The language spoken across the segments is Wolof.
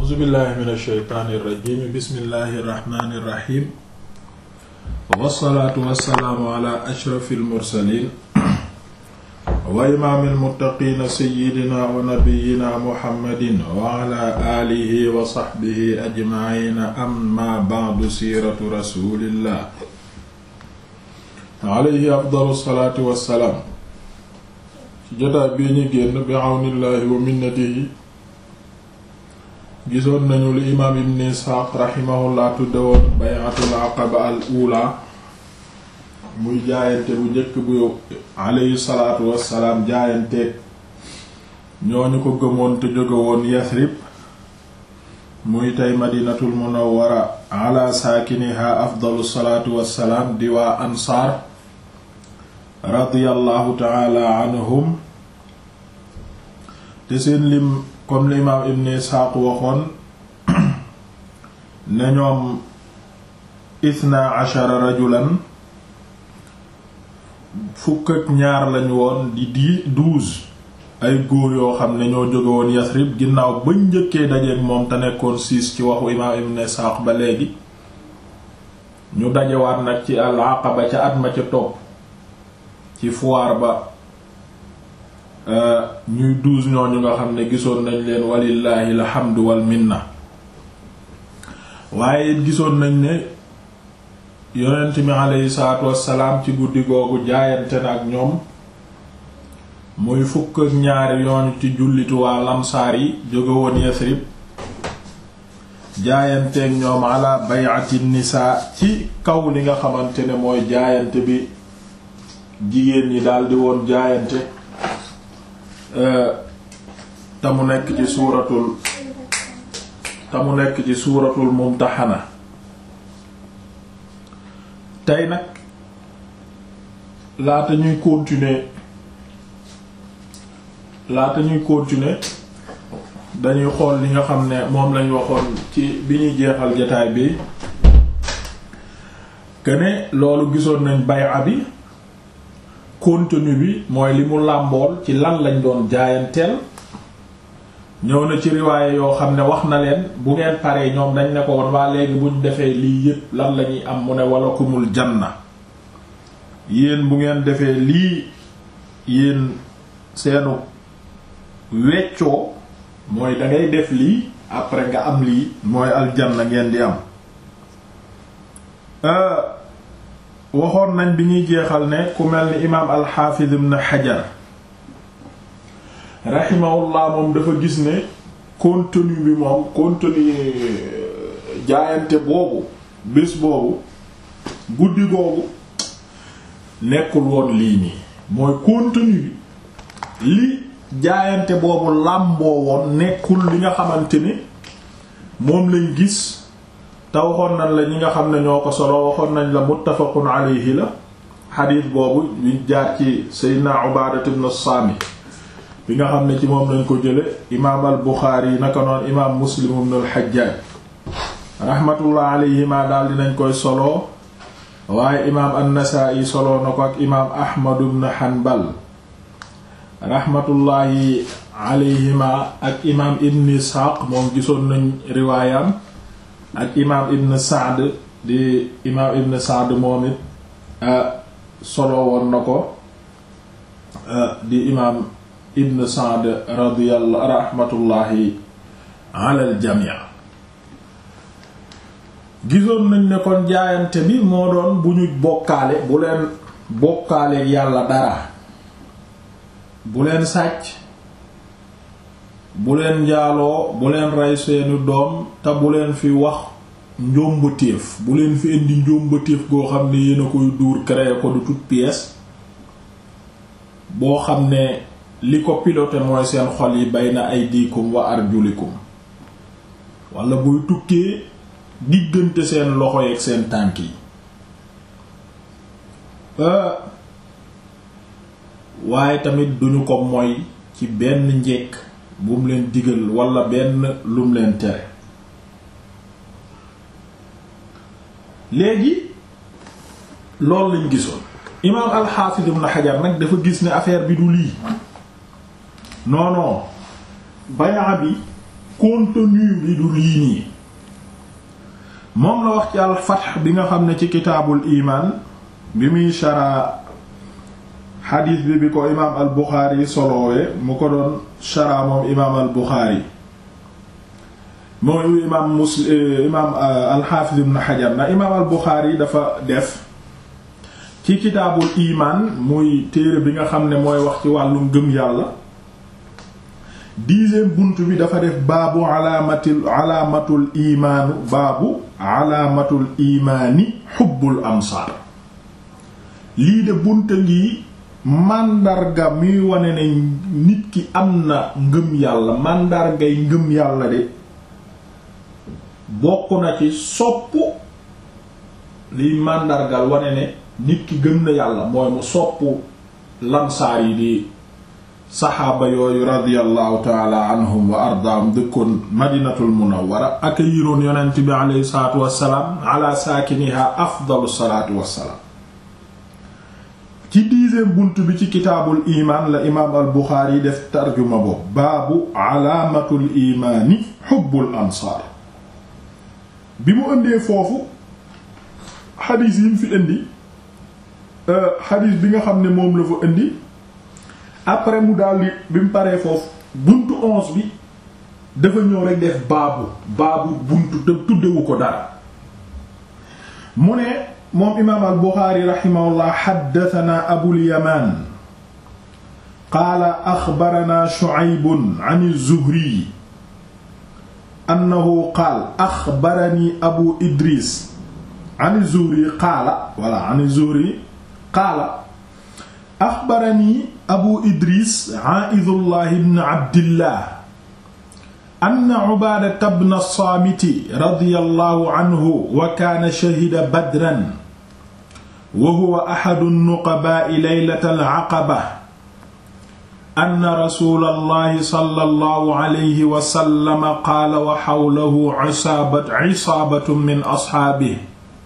a'uuzu billahi min ash-shaytaani irrajim bismillahi irrahmani irrahim wassalaatu wassalaamu ala ashrafi almursalin wa imaami almuttaqiina sayyidina wa nabiyyina muhammadin wa ala aalihi wa sahbihi ajmaciina amma ba'du siiratu rasulillah alayhi afdalu salaatu wassalaam ci jotaay bii ñu génn bi awnillahi wa minnatihi gisoon nañu li imaam ibn isxaaq raximahullah tudde woon bay'atul aqaba al ula muy jaayante bu njëkk bu alayhi salaatu wassalaam jaayanteeg ñooñu ko gëmoon te jóge woon yasrib muy tey madinatul munawwara ala saakiniha afdalu salaatu wassalaam di waa ansaar radiyallahu taala anhum te seen lim comme l'imam ibn isxaaq waxoon ne ñoom ithna ashara rajulan fukk ak ñaar lañu woon di di douze ay góor yoo xam ne ñoo jóge woon yasrib ginnaaw bañ njëkkee dajeek moom te nekkoon six ci waxu imam ibn isxaaq ba léegi ñu dajewaat nag ci al aqaba ca at ma ca topp ci foire ba ñuy douze ñooñu nga xam ne gisoon nañ leen walillahi alhamdu wal minna waaye it gisoon nañ ne yonent mi aleyhi salaatu wassalaam ci guddi googu jaayante na ak ñoom muy fukk ak ñaari yoon ci jullitu waa lamsaar yi jóge woon Yasrib jaayanteeg ñoom ala bay'ati nisaa ci kaw li nga xamante ne mooy jaayante bi jigéen ñi daldi woon jaayante te mu nekk ci suuratul te mu nekk ci suuratul mumtaxana tey nag laata ñuy continuer laata ñuy continuer dañuy xool li nga xam ne moom lañ waxoon ci bi ñuy jeexal jataay bi que ne loolu gisoon nañ bay'a bi contenu bi mooy li mu làmbool ci lan lañ doon jaayanteel ñëw na ci riwaaye yoo xam ne wax na leen bu ngeen paree ñoom dañ ne ko woon waa léegi buñ defee lii yépp lan lañuy am mu ne wala kumul janna yéen bu ngeen defee lii yéen seenu weccoo mooy dangay def lii après nga am lii mooy aljanna ngeen di am waxoon nañ bi ñuy jeexal ne ku mel ni imaam alxaafiz ibn xajar raximahullah moom dafa gis ne contenu bi moom contenu jaayante boobu bés boobu guddi googu nekkul woon lii nii mooy contenu bi li jaayante boobu làmboo woon nekkul li nga xamante ni moom lañ gis te waxoon nañ la ñi nga xam ne ñoo ko solo waxoon nañ la muttafaqun alayhi la xadiis boobu ñu jaar ci seydna Ubaadatu ibn Saamit bi nga xam ne ci moom lañ ko jële imaam al Buxaari yi naka noon imaam Muslim ibn al Hajjaaj rahmatullah alayhima daal dinañ koy solo waaye imaam an-Nasaa'i solo na ko ak imaam Ahmad ibn Hanbal rahmatullahi alayhima ak imaam Ibn Isxaaq moom gisoon nañ riwaayam ak imaam ibn Saad di imaam ibn Saad moom it solo woon na ko di imaam ibn Saad radiyallahu rahmatullahi ala al jamii gisoon nañ ne kon jaayante bi moo doon bu ñu bokkaale bu leen bokkaale yàlla dara bu leen sàcc bu leen njaaloo bu leen rey seeni doom te bu leen fi wax njombatéef bu leen fi indi njombatéef goo xam ne yéen a koy duur créer ko de toute pièce boo xam ne li ko piloté mooy seen xol yi bayna aydikum wa arjulikum wala buy tukkee diggante seen loxo yeeg seen tànk yi waaye tamit duñu ko moy ci benn njekk bu mu leen digal wala benn lum leen tere léegi loolu lañ gisoon imaam alxaafis ibn xajar nag dafa gis ne affaire bi du lii non non bayaa bi contenu bi du lii nii moom la wax ci al fath bi nga xam ne ci kitaabul imaan bi muy shara xadiis bi bi ko imaam al buxaari solowee mu ko doon shara moom imaam al buxaari mooy imaam muslim imaam al xaafiz ibn xajar na imaam al buxaari dafa def ci kitaabul imaan muy téere bi nga xam ne mooy wax ci wàllum gëm yàlla dixième bunt bi dafa def baabu alaamatil alaamatul imaanu baabu alaamatul imaani xubbul ansaar lii de bunta ngi màndarga muy wane ne nit ki am na ngëm yàlla màndargay ngëm yàlla de bokk na ci sopp liy màndargal wane ne nit ki gëm na yàlla mooy mu sopp lansaar yi di saxaaba yooyu radiyallahu taala anhum wa ardaahum dëkkoon madinatul munawwara ak yiroon yonent bi aleyhi salaatu wassalaam ala saakiniha afdalu salaatu wassalaam ci dixième bunt bi ci kitaabul imaan la imaam al buxaari def tarjuma boobu baabu alaamatul imaani xubbul ansaar bi mu ëndee foofu xadiis yi mu fi indi xadiis bi nga xam ne moom la fa indi après mu daldi bi mu paree foofu buntu onze bi dafa ñëw rek def baabu baabu buntu te tuddewu ko dara mu ne moom imaam al buxaari raximahullah xaddatanaa abul yamaan qaala axbaranaa shucaybun an zuhri annahu qaal axbarani abu idris an zuhri qaala wala an zuhri qaala axbarani abu idris aa'idullah ibn abdillah anna ubaadata bna saamiti radiyallahu anhu wa kaana shahida badran wa huwa axadu nuqabaa'i laylatal aqaba anna rasuulallahi sallallahu alayhi wa sallam qaala wa xawlahu isaabatun min asxaabihi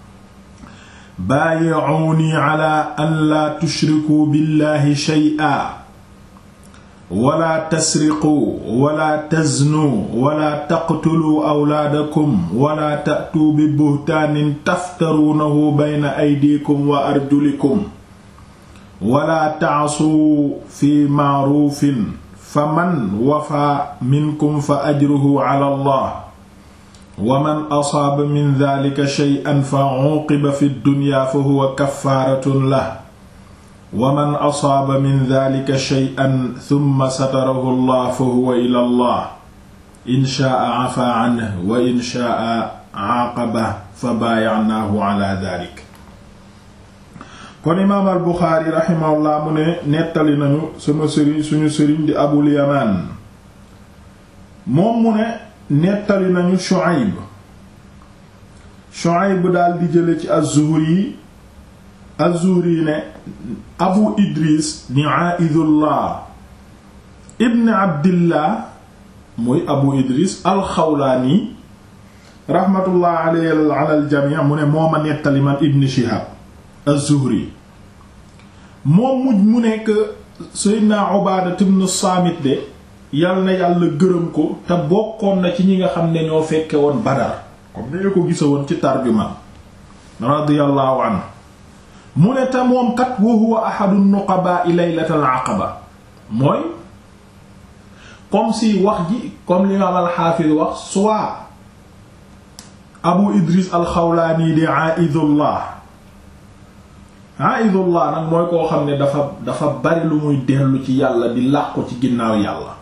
baayi'uunii calaa an laa tushrikuu billaahi shay'an wala tasriquu wala taznuu wala taqtuluu awlaadakum wala ta'tuu bi buhtaanin taftaruunahu bayna aydiikum wa arjulikum wala ta'suu fi ma'ruufin faman wafaa minkum fa ajruhu cala allah wa man asaaba min daalika shay'an fa cuuqiba fi ddunyaa fa huwa kaffaaratun lahu wa man asaaba min daalika shay'an thumma satarahu allah fa huwa ila allah in shaa'a afaa canhu wa in shaa'a caaqabahu fa baayacnaahu calaa daalik kon imaam al buxaari raximahullah mu ne nettali nañu sama sëriñ suñu sëriñ di abul yamaan moom mu ne nettali nañu shu'ayb shu'ayb daal di jële ci az-zuhri az-zuhri ne abu idris ni aaidullah ibn abdillah muy abu idris alxawlaani raxmatullah alayhi ala aljamii mu ne moo ma nettali man ibn shihab az-zuhri moom mujj mu nekk sayyidina ubaada ibn saamit de yal na yàlla gërëm ko te bokkoon na ci ñi nga xam ne ñoo fekke woon badar comme ni ko gisa woon ci tarjuma radiyallahu anhu mu ne te moom kat wa huwa ahadu nuqabaa'i laylatal aqaba mooy comme si wax ji comme l'imam al-Hafiz wax soit Abu Idris al-Xawlaani di a'idullah a'idullah nag mooy koo xam ne dafa dafa bari lu muy dellu ci yàlla di làqu ci ginnaaw yàlla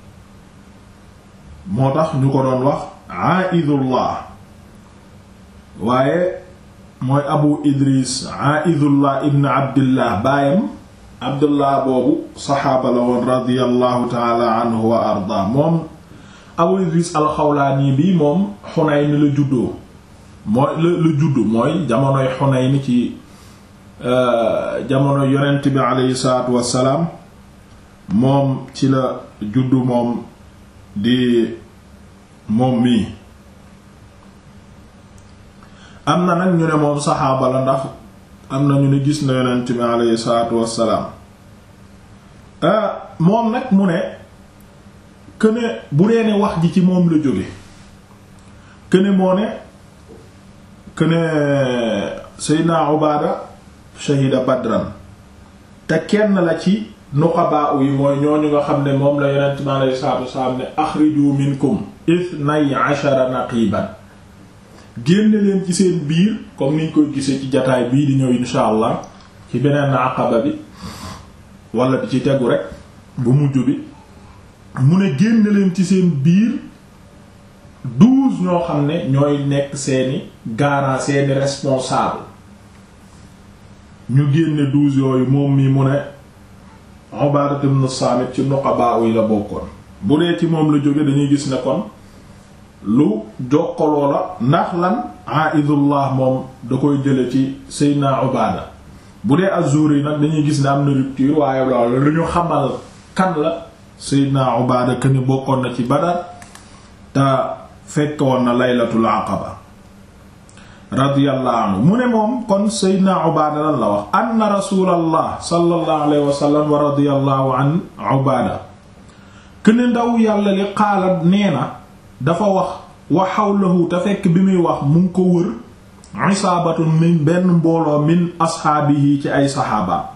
moo tax ñu ko doon wax a'idullah waaye mooy abu idris aidullah ibn abdillah baayam abdullah boobu saxaaba la woon radiallahu taala anhu wa arda moom abu idris alxawlaani bi moom xunayn la juddoo mooy la la juddu mooy jamonoy xunayn ci jamono yonent bi aleyhi salaatu wassalaam moom ci la juddu moom di moom mii am na nag ñu ne moom saxaaba la ndax am na ñu ne gis na yonent bi aleyhi salaatu wassalaam moom nag mu ne këne bu dee ne wax ji ci moom la jóge këne moo ne këne Seydina Ubaada shahida Badran te kenn la ci nuqabaa yi mooy ñooñu nga xam ne moom la yonent mi alayhi salaatu wasalaam ne axriju minkum ithnay ashara naqiban génne leen ci seen biir comme niñ koy gisee ci jataay bii di ñëw insha allah ci beneen aqaba bi wala di ci tegu rek bu mujj bi mu ne génne leen ci seen biir douze ñoo xam ne ñooy nekk seeni garant seeni responsable ñu génne douze yooyu moom mi mu ne Ubaada ibn Saamit ci nuqabaa yi la bokkoon bu dee ci moom la jóge dañuy gis ne kon lu jokkaloo la ndax lan aidullah moom da koy jële ci Seydina Ubaada bu dee Az-Zuhri nag dañuy gis ne am na rupture waaye loolu lu ñu xamal kan la Seydina Ubaada que ni bokkoon na ci Badar te fekk woon na laylatul aqaba radiyallahu anhu mu ne moom kon Seydina Ubaada lan la wax anna rasulallah sallallahu alayhi wa sallam wa radiyallahu an Ubaada que ne ndaw yàlla li qaala nee na dafa wax wa hawlahu te fekk bi muy wax mu ngi ko wër isaabatun min benn mbooloo min asxaabihi ci ay saxaaba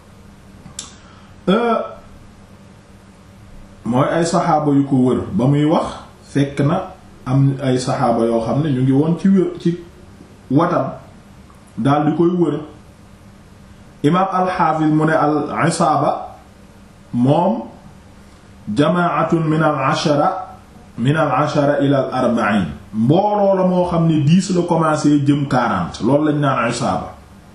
mooy ay saxaaba yu ko wër ba muy wax fekk na am ay saxaaba yoo xam ne ñu ngi woon ci wër ci watam daal di koy wër imaam alxaafis mu ne al isaaba moom jamaatun min al ashara min al ashara ila al arba'in mbooloo la moo xam ne dix la commencé jëm quarante loolu lañ naan isaaba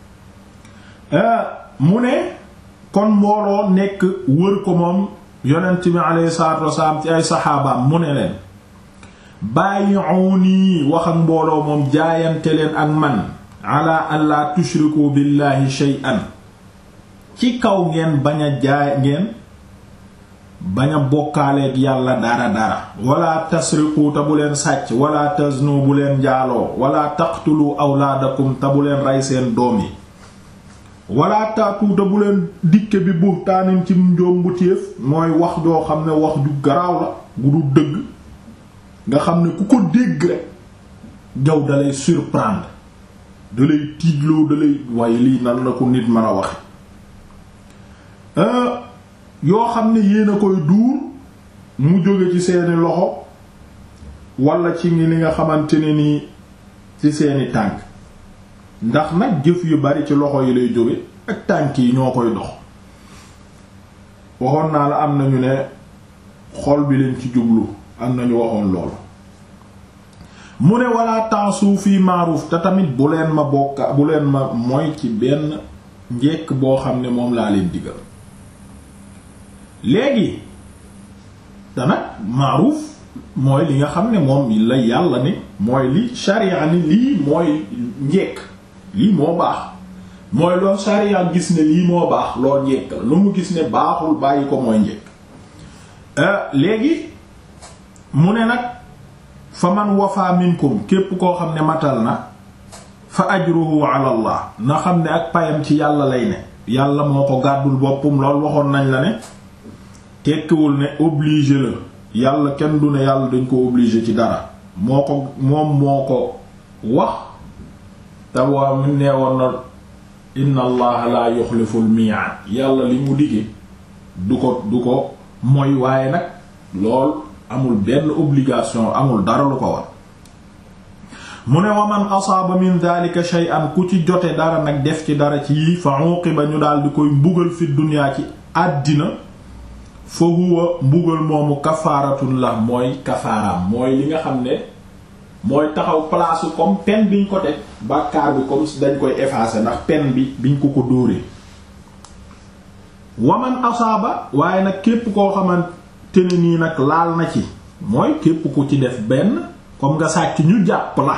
mu ne kon mbooloo nekk wër ko moom yonent bi alayhi salaatu wasalaam ci ay saxaabaam mu ne leen bàyyi'uni wax ak mbooloo moom jaayante leen ak man ala an la tushriku billahi shay'an ci kaw ngeen bañ a jaay ngeen bañ a bokkaaleeg yàlla dara dara wala tasriqu te bu leen sàcc wala taznu bu leen njaaloo wala taqtulu awlaadakum te bu leen rey seen doom yi wala taatu te bu leen dikke bi buhtaanin ci njoom bu téef mooy wax joo xam ne wax ju garaaw la bu du dëgg nga xam ne ku ko dégg rek jaw dalay surprendre dalay tiitloo dalay waaye lii nan la ko nit mën a waxe yoo xam ne yéen a koy duur mu jóge ci seeni loxo wala ci ngi li nga xamante ne nii ci seeni tànk ndax nag jëf yu bari ci loxo yi lay jóge ak tànk yi ñoo koy dox waxoon naa la am nañu ne xol bi leen ci jublu am nañu waxoon loolu mu ne wala taasu fii maaruuf te tamit bu leen ma bokka bu leen ma mooy ci benn njekk boo xam ne moom laa leen digal léegi te nag maaruuf mooy li nga xam ne moom la yàlla ni mooy li sharia ni lii mooy njekk lii moo baax mooy loolu sharia gis ne lii moo baax lool njekk la lu mu gis ne baaxul bàyyi ko mooy njekk léegi mu ne nag fa man wafa minkum képp koo xam ne matal na fa ajruhu ala allah na xam ne ak payam ci yàlla lay ne yàlla moo ko gàddul boppam lool waxoon nañ la ne tekkiwul ne obligé la yàlla kenn du ne yàlla dañ ko obligé ci dara moo ko moom moo ko wax te waa mu nee woon na inna allaha la yuxlifu al mi'ad yàlla li mu digge du ko du ko mooy waaye nag lool amul benn obligation amul dara lu ko war mu ne wa man asaaba min dhalika shay'an ku ci jote dara nag def ci dara ci yii fa uqiba ñu daal di koy mbugal fi dunya ci àddina fa huwa mbugal moomu kafaaratun la mooy kafaaraam mooy li nga xam ne mooy taxaw place comme pen biñ ko teg bàkkaar bi comme dañ koy effacer ndax pen bi biñ ko ko dóoree waman asaaba waaye nag képp koo xamante ne nii nag laal na ci mooy képp ku ci def benn comme nga sàcc ñu jàpp la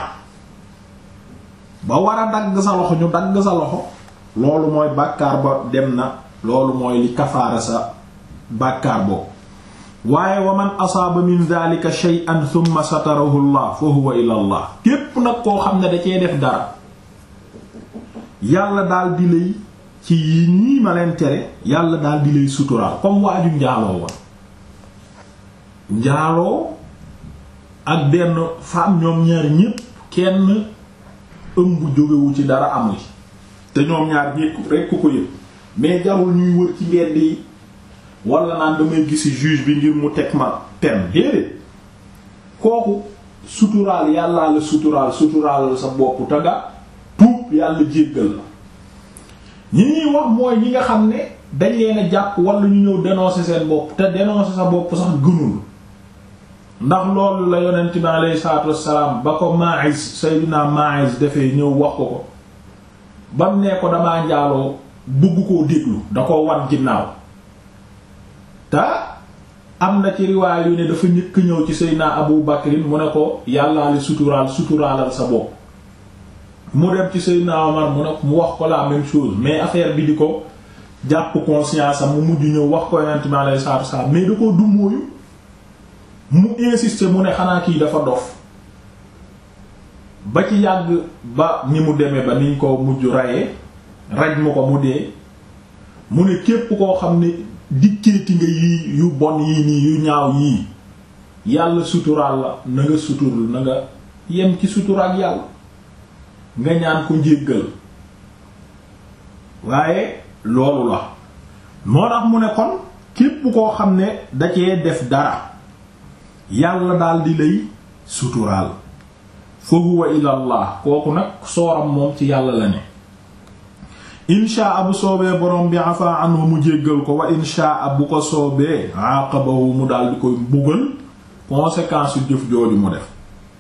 ba war a dagg sa loxo ñu dagg sa loxo loolu mooy bàkkaar ba dem na loolu mooy li kafaara sa bàkkaar boobu waaye wa man asaaba min dhalika shay'an thumma satarahu allah fa huwa ila allah képp nag koo xam ne da cee def dara yàlla daal di lay ci yi ñii ma leen tere yàlla daal di lay suturaal comme waaju njaaloo woon njaaloo ak benn femme ñoom ñaar ñépp kenn ëmb jógewu ci dara amu ci te ñoom ñaar ñépp rekk ku ko yëpp mais jarul ñuy wër ci mbedd yi wala naan damay gisi juge bi ngir mu teg ma pen déedéet kooku suturaal yàllaa la suturaal suturaal sa bopp te nga tuub yàlla jéggal la ñi ñuy wax mooy ñi nga xam ne dañ leen a jàpp wala ñu ñëw dénoncer seen bopp te dénoncer sa bopp sax gënul ndax loolu la yonent bi alayhi salaatu wassalaam ba ko Ma'iz Sayyidina Ma'iz defee ñëw wax ko ko bam nee ko damaa njaaloo bugg koo déglu da ko wan ginnaaw te am na ci riwaay yu ne dafa ñëkk ñëw ci Seydina Abu Bakrin mu ne ko yàllaali suturaal suturaalal sa bopp mu dem ci Seydina Omar mu ne mu wax ko la même chose mais affaire bi di ko jàpp conscience am mu mujj ñëw wax ko yonent mi alayhi salaatu wassalaam mais da ko dummóoyu mu insister mu ne xanaa kii dafa dof ba ci yàgg ba ni mu demee ba niñ ko mujj rayee raj mu ko mu dee mu ne képp koo xam ne dikkeeti nga yii yu bon yii nii yu ñaaw yii yàlla suturaal la na nga suturul na nga yem ci suturaak yàlla nga ñaan ko njéggal waaye loolu la moo tax mu ne kon képp koo xam ne da cee def dara yàlla daal di lay suturaal fa huwa ilallah kooku nag sooram moom ci yàlla la ne inshaa bu soobee borom bi afa anhu mu jéggal ko wa inshaa bu ko soobee aqabahu mu daal di koy mbugal conséquence yu jëf jooju mu def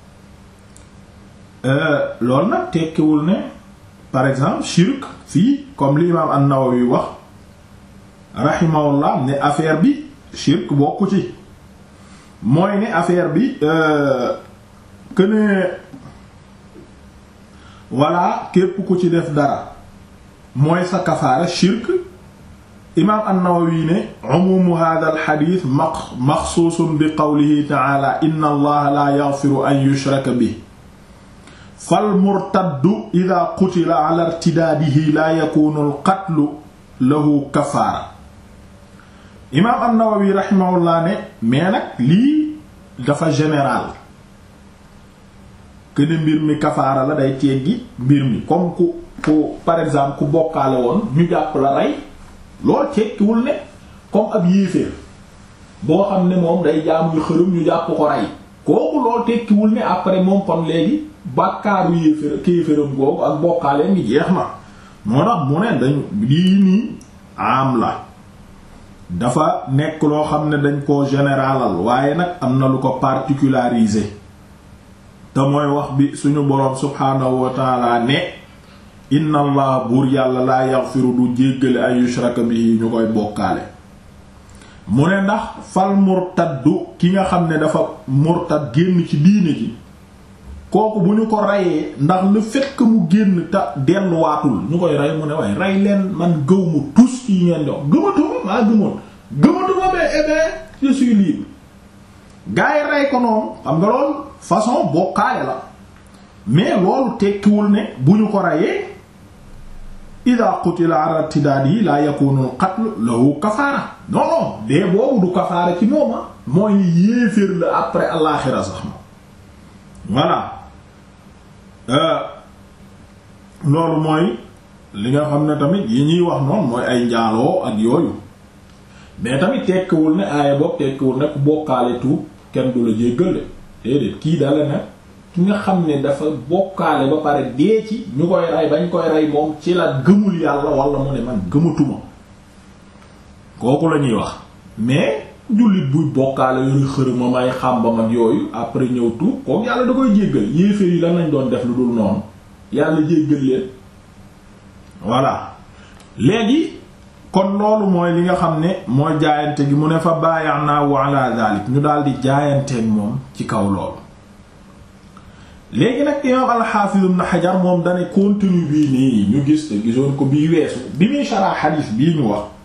loolu nag tekkiwul ne par exemple shirk fii comme li imaam an-Nawawi wax rahimahullah ne affaire bi shirk bokku ci mooy ne affaire bi que ne voilà képp ku ci def dara mooy sa kafaara shirk imaam an-Nawawi ne umumu hadha al-hadith maxsuusun bi qawlihi ta'ala inna allaha la yaghfiru an yushraka bihi fal murtaddu idha qutila ala irtidaadihi la yakunu al-qatlu lahu kafaara imaam an-Nawawi rahimahullah ne mais nag lii dafa général que ne mbir mi kafaara la day teggi mbir mi comme ku ku par exemple ku bokkaale woon ñu jàpp la rey loolu tekkiwul ne comme ab yéeféer boo xam ne moom day jaamuy xërëm ñu jàpp ko rey kooku loolu tekkiwul ne après moom kon léegi bàkkaaru yéeféer kéeféeram googu ak bokkaale ngi jeex na moo tax mu ne dañ lii nii am la dafa nekk loo xam ne dañ koo généralal waaye nag am na lu ko particularisé te mooy wax bi suñu boroom subhaanahu wa taala ne inna allah buur yàlla laa yaghfiru du jéggale ay yushraka bihi ñu koy bokkaale mu ne ndax fal murtaddu ki nga xam ne dafa murtad génn ci diine ji kooku bu ñu ko reyee ndax le fait que mu génn te delluwaatul ñu koy rey mu ne waaye rey leen man gëw mu tus yi ngeen dox gëmatuma maa gëmoon gëmatuma mais eh bien je suis libre gars yi rey ko noonu xam nga loolu façon bokkaale la mais loolu tekkiwul ne bu ñu ko reyee ida qutila ala tidaadi la yakunu al qatl lahu kafaara non non dee boobu du kafaara ci mooma mooy ni yéeféer la après alaxira sax ma voilà loolu mooy li nga xam ne tamit yi ñuy wax noonu mooy ay njaaloo ak yooyu mais tamit tekkiwul ne aaya boobu tekkiwul ne ku bokkaale tuub kenn du la jéggal déedéet kii dala nag ki nga xam ne dafa bokkaale ba pare dee ci ñu koy rey bañ koy rey moom ci la gëmul yàlla wala mu ne man gëmatuma kooku la ñuy wax mais jullit buy bokkaale yooyu xërëma may xàmbam ak yooyu après ñëw tuub kooku yàlla da koy jéggal yéeféer yi lan lañ doon def lu dul noonu yàlla jéggal leen voilà léegi kon loolu mooy li nga xam ne mooy jaayante gi mu ne fa baayanaahu ala dalik ñu daal di jaayanteeg moom ci kaw loolu léegi nag imaam alxaafiz ibn xajar moom dane contenu bii nii ñu gis te gisoon ko bii weesu bi muy sharaa xadiis bii ñu wax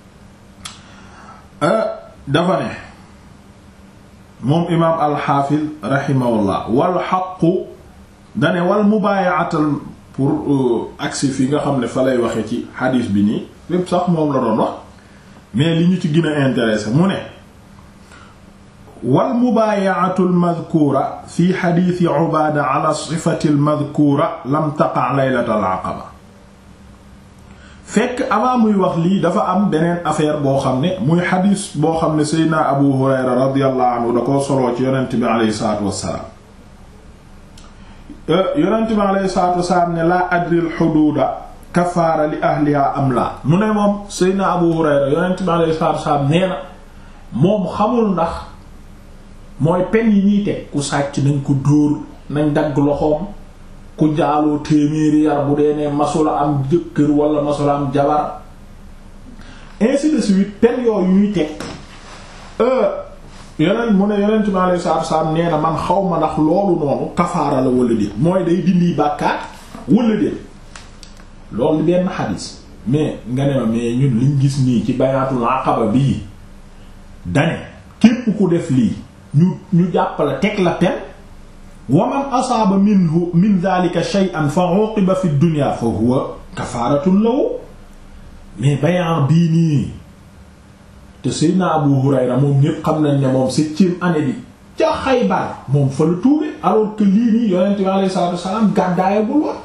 dafa ne moom imaam alxaafiz rahimahullah wal xaqu dane wal mubaayaatal pour agsi fi nga xam ne fa lay waxe ci xadiis bi nii lépp sax moom la doon wax mais li ñu ci gën a intéressé mu ne wal mubaayaatu almadkuura fi xadiisi Ubaada ala sifati almadkuura lam taqa laylata al-aqaba fekk avant muy wax lii dafa am beneen affaire boo xam ne muy xadiis boo xam ne Seydina Abu Hurayra radiyallahu anhu da koo soloo ci yonent bi aleyhi salaatu wassalaam yonent bi aleyhi salaatu wassalaam ne laa adri al-xuduuda kafaara li ahliha am laa mu ne moom Seydina Abu Hurayra yonent bi aleyhi salaatu wassalaam nee na moom xamul ndax mooy pen yi ñuy teg ku sàcc nañ ko dóor nañ dagg loxoom ku jaaloo téeméeri yar bu dee ne masula am jëkkër wala masula am jabar ainsi de suite pen yooyu ñuy teg yeneen mu ne yonent bi alayhi salaatu wasallam nee na man xaw ma ndax loolu noonu kafaara la wala déet mooy day dindi bàkkaar wala déet loolu benn xadis mais nga ne ma mais ñun liñ gis nii ci bayaatul aqaba bii dane képp ku def lii ñu ñu jàppale teg la pen wa man asaaba minhu min dhalika shay'an fa uqiba fi dunya fa huwa kafaaratun lahu mais bayan bii nii te Seydina Abu Hurayra moom ñépp xam nañ ne moom septième année bi ca Xaybar moom fa la tuube alors que lii nii yonent bi alayhi salaatu wassalaam gàddaayagul woon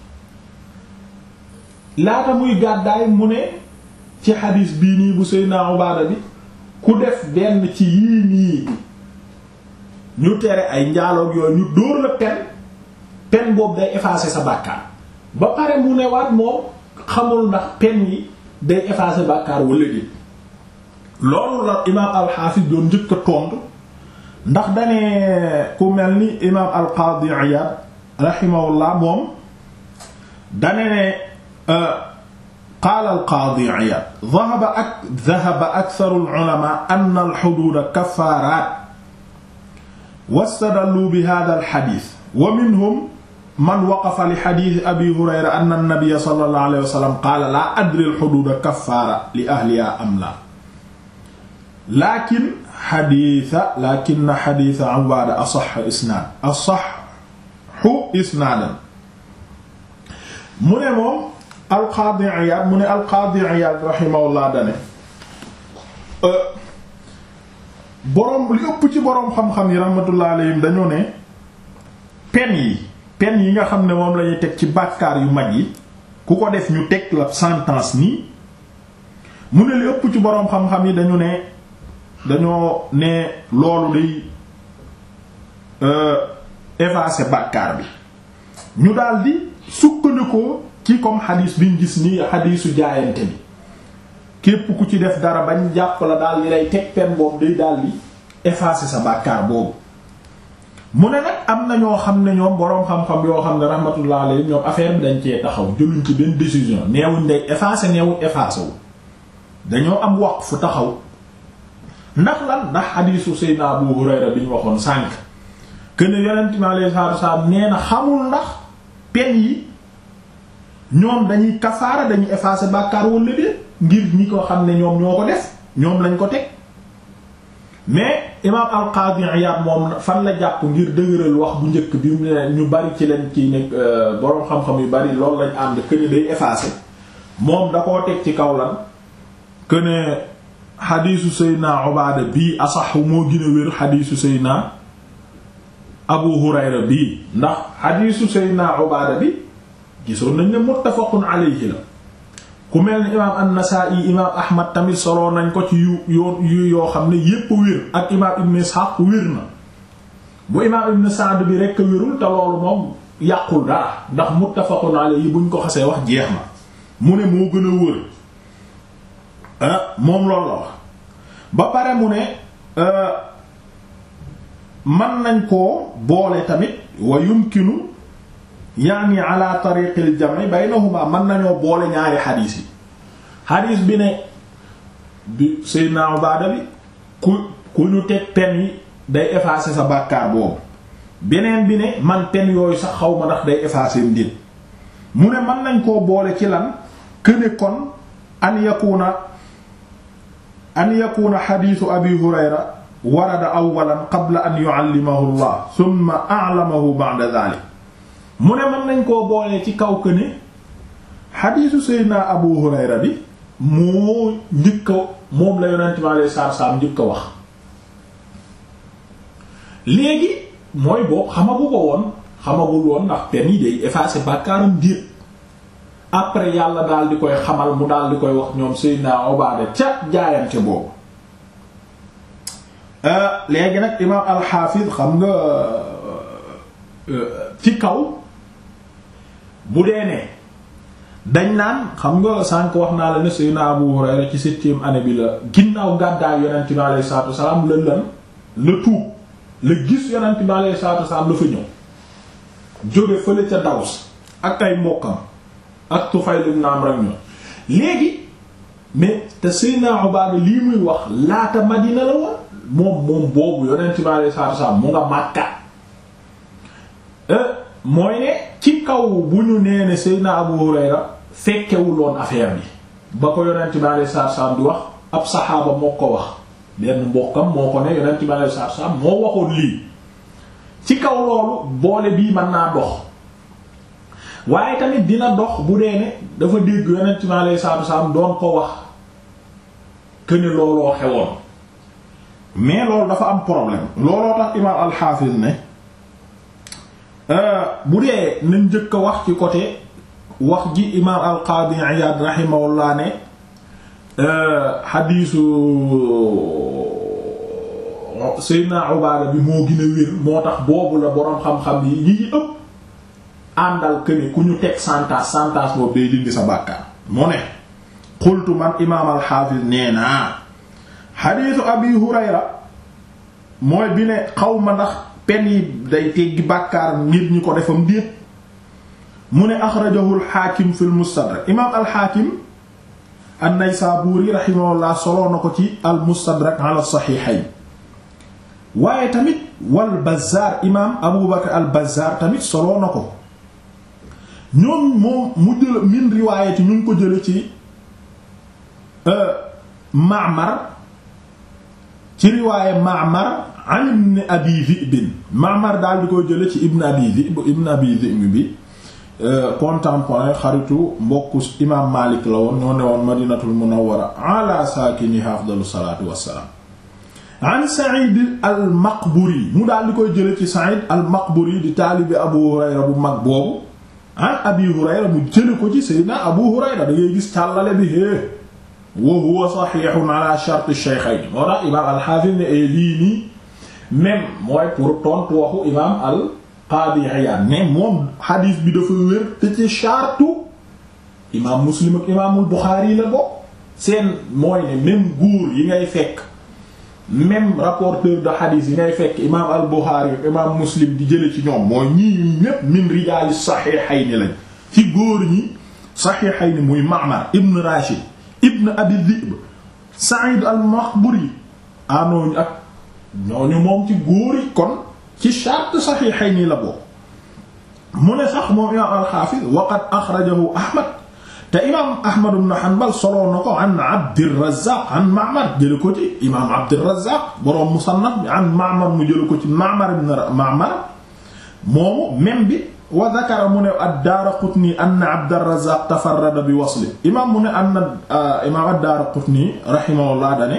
laata muy gàddaay mu ne ci xadiis bii nii bu Seydina Ubaada bi ku def benn ci yii nii ñu tere ay njaaloog yooyu ñu dóor la pen pen boobu day effacer sa bàkkaar ba pare mu ne waat moom xamul ndax pen yi day effacer bàkkaar wala déet loolu la imaam alxaafis doon njëkk a tontu ndax danee ku mel ni imaam alqaadi Iyaad rahimahullah moom dane ne qaala alqaadi Iyaad dhahaba ak dhahaba aktharu al-ulamaa anna al-huduud kaffaaraat wastadallu bi haadha al-hadiis wa minhum man waqafa li hadiisi Abii Hurayra anna an-nabiyya sallallahu alayhi wa sallam qaala laa adri al-huduud kaffaara li ahlihaa am laa laakin xadiisa laakin xadiisa Ubaada asax isnaad asaxu isnaadan mu ne moom alqaadi Iyaad mu ne alqaadi Iyaad raximahullah dane boroom li ëpp ci boroom xam-xam yi raxmatullah alayhim dañu ne pen yi pen yi nga xam ne moom lañuy teg ci bàkkaar yu mag yi ku ko def ñu teg la sentence nii mu ne li ëpp ci boroom xam-xam yi dañu ne dañoo ne loolu day effacer bàkkaar bi ñu daldi sukkandikoo ci comme xadiis biñ gis nii xadiisu jaayante bi képp ku ci def dara bañ jàpp la daal di lay teg pen boobu day daldi effacer sa bàkkaar boobu mu ne nag am na ñoo xam ne ñoom boroom xam-xam yoo xam ne rahmatullah alayhi ñoom affaire bi dañ cee taxaw jëluñ ci benn décision neewuñ day effacer neewuñ effacer wu dañoo am waqf fu taxaw ndax lan ndax xadiisu Seydina Abu Hurayra bi ñu waxoon sànq que ne yonent mi alayhi salaatu wasallam nee na xamul ndax pen yi ñoom dañuy kafaara dañuy effacer bàkkaar wala déet ngir ñi ko xam ne ñoom ñoo ko def ñoom lañ ko teg mais imaam al-Qadi Iyad moom fan la jàpp ngir dëgëral wax bu njëkk bi mu ne ñu bari ci leen ci nekk boroom xam-xam yu bari loolu lañ ànd que ne day effacer moom da koo teg ci kaw lan que ne xadiisu Seydina Ubaada bii asaxu moo gën a wér xadiisu Seydina Abu Hurayra bii ndax xadiisu Seydina Ubaada bi gisoon nañ ne muttafaqun alayhi la ku mel ni imaam an-Nasaa'i imaam Ahmad tamit soloo nañ ko ci yu yoon yu yoo xam ne yépp wér ak imaam Ibn Ishaq wér na bu imaam Ibn Sa'd bi rekk wérul te loolu moom yàqul dara ndax muttafaqun alayhi buñ ko xasee wax jeex na mu ne moo gën a wër ah moom loolu la wax ba pare mu ne man nañ koo boole tamit wa yumkinu yaani ala tariqil jam'i baynahuma mën nañoo boole ñaari xadiis yi xadiis bi ne bi Seydina Ubaada bi ku ku ñu teg pen yi day effacer sa bàkkaar boobu beneen bi ne man pen yooyu sax xaw ma ndax day effacer ndin mu ne mën nañ koo boole ci lan këne kon an yakuna an yakuna xadiisu abi hurayra warada awalan qabla an yuallimahu allah thumma a'lamahu ba'da dhalik mu ne mën nañ koo boolee ci kaw que ne xadiisu seydina abu hurayra bi moo njëkk a moom la yonent mi alayhi salaatu salaam njëkk a wax léegi mooy boobu xamagu ko woon xamagul woon ndax pen yi day effacer bàkkaaram diir après yàlla daal di koy xamal mu daal di koy wax ñoom Seydina Ubaada ca jaayante boobu léegi nag imaam alxaafis xam nga ci kaw bu dee ne dañ naan xam nga sànq wax naa la ne Seydina Abu Hurayra ci septième année bi la ginnaaw gàddaay yonent bi alayhi salaatu wasalaam la lan la tuub la gis yonent bi alayhi salaatu wasalaam la fa ñëw jóge fële ca Daws ak ay mbokkam ak Tufayl ibn Amr ak ñoom léegi mais te Seydina Ubaada lii muy wax laata Madina la woon moom moom boobu yonent bi alayhi salaatu wasalaam mu nga Makka mooy ne ci kaw bu ñu nee ne Seydina Abu Hurayra fekkewuloon affaire bi ba ko yonent bi alayhi salaatu wasalaam di wax ab saxaaba moo ko wax benn mbokkam moo ko ne yonent bi alayhi salaatu wasalaam moo waxoon lii ci kaw loolu boole bii mën naa dox waaye tamit dina dox bu dee ne dafa dégg yonent bi alayhi salaatu wasalaam doon ko wax que ne looloo xewoon mais loolu dafa am problème looloo tax imaam al-Hafiz ne bu dee nañ njëkk a wax ci côté wax ji imaam al-Qadi Iyad rahimahullah ne xadiisu Seydina Ubaada bi moo gën a wér moo tax boobu la boroom xam-xam yi ñi ci ëpp àndal këne ku ñu teg santaas santaas boobu day dindi sa bàkkaar mu ne xultu man imaam al-Hafiz nee naa xadiisu Abi Hurayra mooy bi ne xaw ma ndax pen yi day teggi bàkkaar ngir ñi ko defam déet mu ne axrajahu al-Hakim fi al-Mustadrak imaam al-Hakim an-Naysaburi rahimahullah soloo na ko ci al-Mustadrak ala saxiixayn waaye tamit wal Bazzaar imaam Abu Bakr al-Bazzaar tamit soloo na ko ñoom moom mu jël min riwaayati ñu ngi ko jële ci Ma'mar ci riwaaye Ma'mar an ibn Abi Dhi'b Ma'mar daal di koy jële ci ibn Abi Dhi'b ibn Abi Dhi'b bi contemporain xaritu mbokku imaam Maalik la woon ñoo ne woon Madinatul Munawwara ala saakiniha afdalu salaatu wassalaam an Sa'id al-Maqburi mu daal di koy jële ci Sa'id al-Maqburi di taalibi Abu Hurayra bu mag boobu an Abi Hurayra mu jële ko ci Seydina Abu Hurayra da ngay gis càllale bi hee wa huwa sahihun ala shart ash-shaykhayn moo tax imaam al-Hafiz ne lii nii même mooy pour tontu waxu imaam al-Qadi Iyad ne moom hadith bi dafa wér te ci chartu imaam Muslim ak imaamul Bukhari la bokk seen mooy ne même góor yi ngay fekk même rapporteur de hadith yi ngay fekk imaam al-Bukhari ak imaam Muslim di jële ci ñoom mooy ñii ñépp min rijaali sahihayn lañ ci góor ñi sahihayn muy Ma'mar ibn Rashid ibn Abi Dhi'b Sa'id al-Maqburi anooñu ak ñooñu moom ci góor yi kon ci shart sahihayn la bokk mu ne sax moom imaam al-Hafiz wa qad akhrajahu Ahmad te imaam Ahmad ibn Hanbal soloo na ko an Abdurrazzaq an Ma'mar jële ko ci imaam Abdurrazzaq boroom Musannaf bi an Ma'mar mu jële ko ci Ma'mar ibn Ma'mar moomu même bi wa dhakara mu ne ad-Daraqutni anna Abdurrazzaq tafarrada bi wasli imaam mu ne anna imaam ad-Daraqutni rahimahullah dane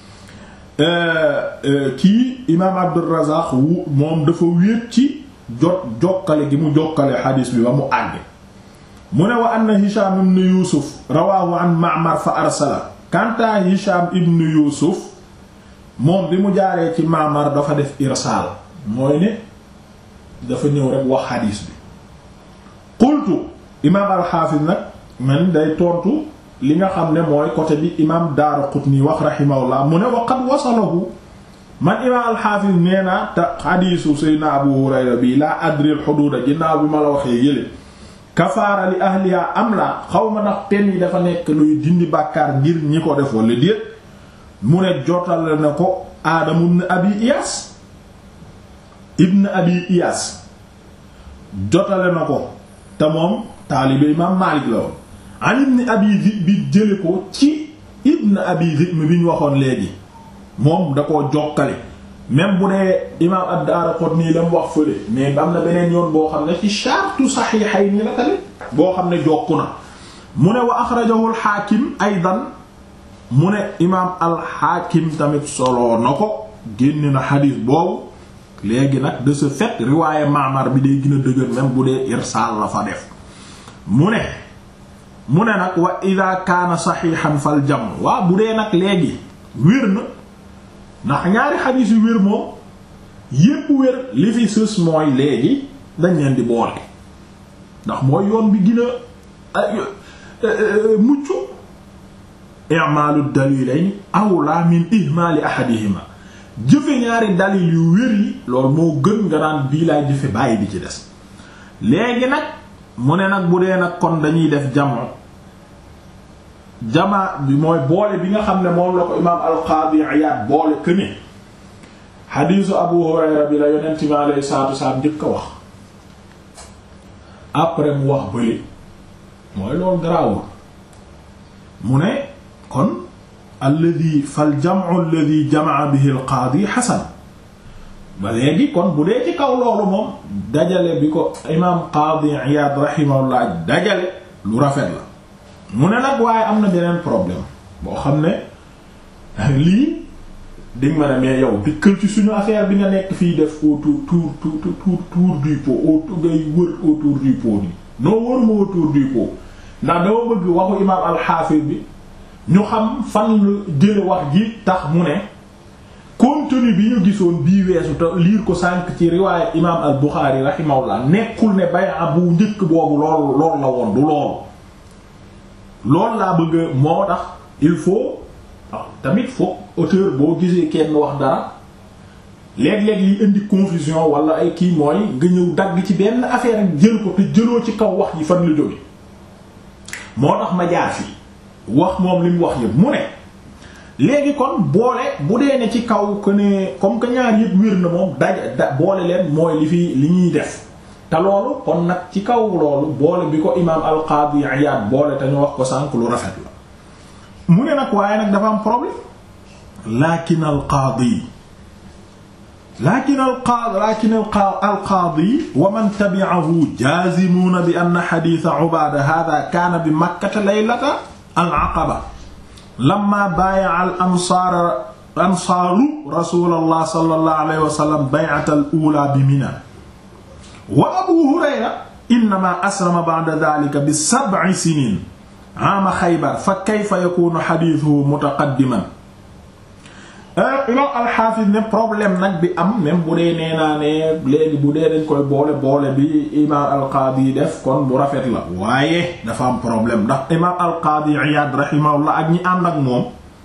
kii imaam Abdurrazzaq wu moom dafa wéet ci jot jokkale gi mu jokkale xadiis bi ba mu àgg mu ne wa anna Hisham ibn Yusuf rawaahu an Ma'mar fa arsala kanta Hisham ibn Yusuf moom bi mu jaaree ci Ma'mar dafa def irsaal mooy ne dafa ñëw rek wax xadiis bi qultu imaam al-Hafiz nag man day tontu li nga xam ne mooy côté bi imaam Daraqutni wax rahimahullah mu ne wa qad wasalahu man imaam al-Hafiz nee naa te xadiisu Seydina Abu Hurayra bi laa adri al-huduud ginnaaw bi ma la waxee yële kafaara li ahliha am la xaw ma ndax pen yi dafa nekk luy dindi bàkkaar ngir ñi ko def wala déet mu ne jotal na ko Aadam ibn Abi Iyaas ibn Abi Iyaas jotale na ko te moom taalibe imaam Maalik la woon an ibn Abi Dhi'b bi jële ko ci ibn Abi Dhi'b bi ñu waxoon léegi moom da koo jokkale même bu dee imaam ad-Daraqutni la mu wax fële mais am na beneen yoon boo xam ne ci shartu Sahihayni la tamit boo xam ne jokku na mu ne wa axrajahu al-Hakim aydan mu ne imaam al-Hakim tamit solo na ko génn na xadiis boobu léegi nag de ce fait riwaaye Ma'mar bi day gën a dëgër même bu dee irsaal la fa def mu ne mu ne nag wa ida kaana saxiixan fal jam waa bu dee nag léegi wér na ndax ñaari xadiis yu wér moom yépp wér li fi sës mooy léegi dañ leen di boole ndax mooy yoon bi gën a mucc i'maalu dalilayn awla min ihmaali ahadihima jëfe ñaari dalil yu wér yi loolu moo gën nga naan bii laay jëfe bàyyi bi ci des léegi nag mu ne nag bu dee nag kon dañuy def jamo jama bi mooy boole bi nga xam ne moom la ko imaam al-Qaadi Iyaad boole këne xadiisu Abu Hurayra bi la yonent bi alayhi salaatu wasalaam njëkk a wax après mu wax bële mooy loolu garaawul mu ne kon alladi fal jam'u alladi jama'a bihi al-qaadi xasan ba léegi kon bu dee ci kaw loolu moom dajale bi ko imaam Qaadi Iyaad rahimahullah dajale lu rafet la mu ne nag waaye am na beneen problème boo xam ne lii dig ma ne mais yow dikkal ci suñu affaire bi nga nekk fii def autour tour tour tour tour du pot autour ngay wër autour du pot nii noo wëruma autour du pot ndax dama bëgg waxu imaam al-Hafiz bi ñu xam fan la jële wax ji tax mu ne contenu bi ñu gisoon bii weesu te liir ko sànq ci riwaayat imaam al-Bukhari rahimahullah nekkul ne bay'a bu njëkk boobu loolu loolu la woon du loolu loolu laa bëgg moo tax il faut tamit foog auteur boo gisee kenn wax dara léeg-léeg li indi confusion wala ay kii mooy nga ñëw dagg ci benn affaire ak jël ko te jëloo ci kaw wax ji fan la jóge moo tax ma jaar fii wax moom li mu wax yëpp mu ne léegi kon boole bu dee ne ci kaw que ne comme que ñaar yëpp wér na moom daj da boole leen mooy li fi li ñuy def te loolu kon nag ci kaw loolu boole bi ko imaam al-Qaadi Iyaad boole te ñu wax ko sànq lu rafet la mu ne nag waaye nag dafa am problème lakin al-Qaadi lakin al-Qaadi lakin al-Qaadi wa man tabi'ahu jaazimuuna bi anna hadiisa Ubaada haadaa kaana bi Makkata laylata al-Aqaba lammaa baaya'a al-ansaar ansaaru rasuulillah sallallahu alayhi wa sallam bay'ata al-uulaa bi Minaa wa abu hurayra innama aslama ba'da dhalika bi sab'i sinin aama xaybar fa kayfa yakunu xadiisuhu mutaqaddiman imam alxaafis ne problème nag bi am même bu dee nee naa ne léegi bu dee dañ koy boole boole bi imam alqaadi def kon bu rafet la waaye dafa am problème ndax imam alqaadi iyaad rahimahullah ak ñi ànd ak moom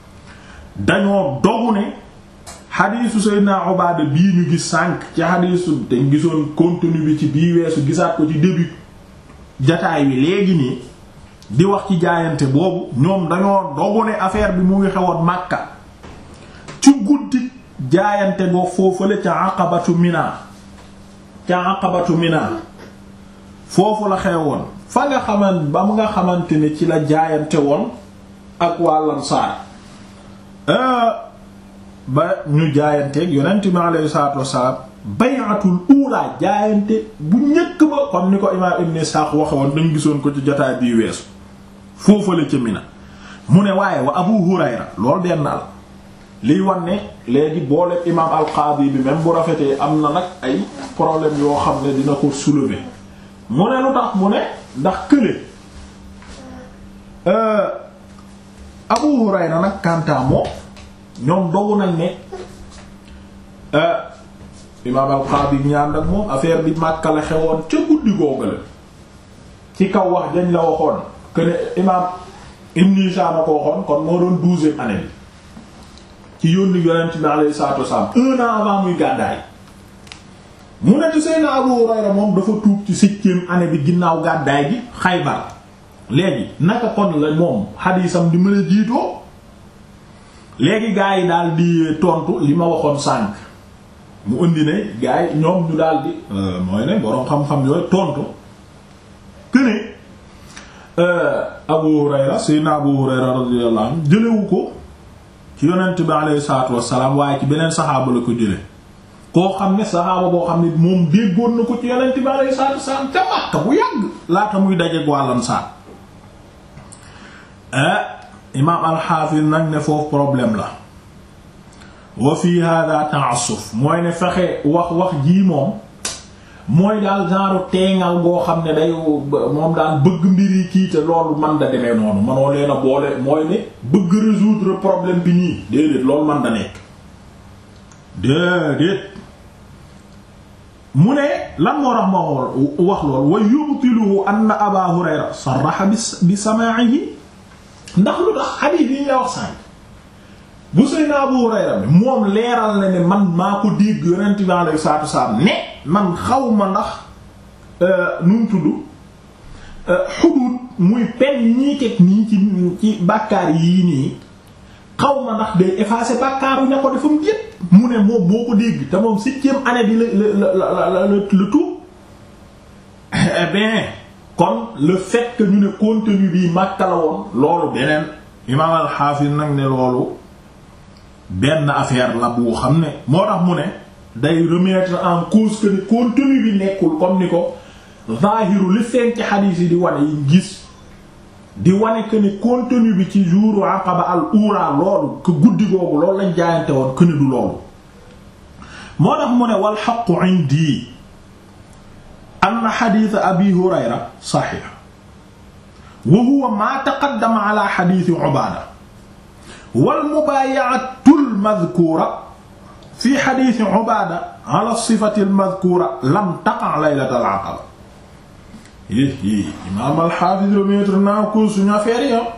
dañoo dogu ne xadiisu Seydina Ubaada bii ñu gis sànq ci xadiisu te gisoon contenu bi ci bii weesu gisaat ko ci début jataay wi léegi nii di wax ci jaayante boobu ñoom dañoo dogu ne affaire bi mu ngi xewoon Makka ci guddi jaayante boo foofale ca Aqabatu Mina ca Aqabatu Mina foofu la xewoon fa nga xaman ba mu nga xamante ne ci la jaayante woon ak waa Ansaar ba ñu jaayanteeg yonent bi alayhi salaatu wassalaam bay'atul ula jaayante bu njëkk ba comme ni ko imaam Ibn Ishaq waxe woon dañ gisoon ko ci jotaay bii weesu foofale ca Mina mu ne waaye wa Abu Hurayra loolu benn al liy wan ne léegi boole imaam al-Qaadi bi même bu rafetee am na nag ay problème yoo xam ne dina ko soulever mu ne lu tax mu ne ndax kële Abu Hurayra nag kantaa moom ñoom dogu nañ ne imaam al-Qaadi ñaan ak moom affaire bi Makka la xewoon ca guddi googale ci kaw wax dañ la waxoon que ne imaam Ibn Hishaam ko waxoon kon moo doon douzième année bi ci yónni yonent bi alayhi salaatu wasallam un an avant muy gàddaay mu ne te Seydina Abu Hurayra moom dafa tuub ci septième année bi ginnaaw gàddaay gi Xaybar léegi naka kon la moom xadiisam di mën a jiitoo léegi gaa yi daal di tontu li ma waxoon sànq mu indi ne gaa yi ñoom ñu daal di mooy ne boroom xam-xam yooyu tontu que ne Abu Hurayra Seydina Abu Hurayra radiyallahu anhu jëlewu ko ci yonent bi alayhi salaatu wassalaam waaye ci beneen saxaaba la ko jële koo xam ne saxaaba boo xam ne moom déggoon na ko ci yonent bi alayhi salaatu wassalaam ca Makka bu yàgg laata muy dajeek waa Ansaar imaam alxaafis nag ne foofu problème la wa fi hada ta'assuf mooy ne fexe wax wax jii moom mooy daal genre teengal goo xam ne day moom daal bëgg mbir yi kii te loolu man da demee noonu manoo leen a boole mooy ne bëgg résoudre problème bi nii déedéet loolu man da nekk déedéet mu ne lan moo tax ma wax lool wa yubtiluhu anna aba hurayra sarraha bi samaa'ihi ndax lu tax xadiis yi ñu la wax sànq bu sayna abu hurayra bi moom leeral na ne man maa ko dégg yonent bi alayhi salaatu wasalaam ne man xaw ma ndax nu mu tudd xuduud muy pen yi ñuy teg nii ci ci bàkkaar yii nii xaw ma ndax day effacer bàkkaaru ña ko defam yépp mu ne moom moo ko dégg te moom septième année bi la la la la le tout eh bien kon le fait que ñu ne contenu bi Makka la woon loolu beneen imaam al-Hafiz nag ne loolu benn affaire la bu xam ne moo tax mu ne day remettre en cause que ni contenu bi nekkul comme ni ko zahiru li feeñ ci xadiis yi di wane yi gis di wane que ni contenu bi ci jouru aqaba al ura loolu que guddi googu loolu lañ jaayante woon que ni du loolu moo tax mu ne wal haqqu indi anna xadiis abi hurayra saxiix wa huwa ma taqaddama ala xadiisi ubaada wal mubaayatul madkuura fi xadiisi ubaada ala sifati al madkuura lam taqa laylatal aqaba yi imaam alxaafis remettre naa ko suñu affaire yo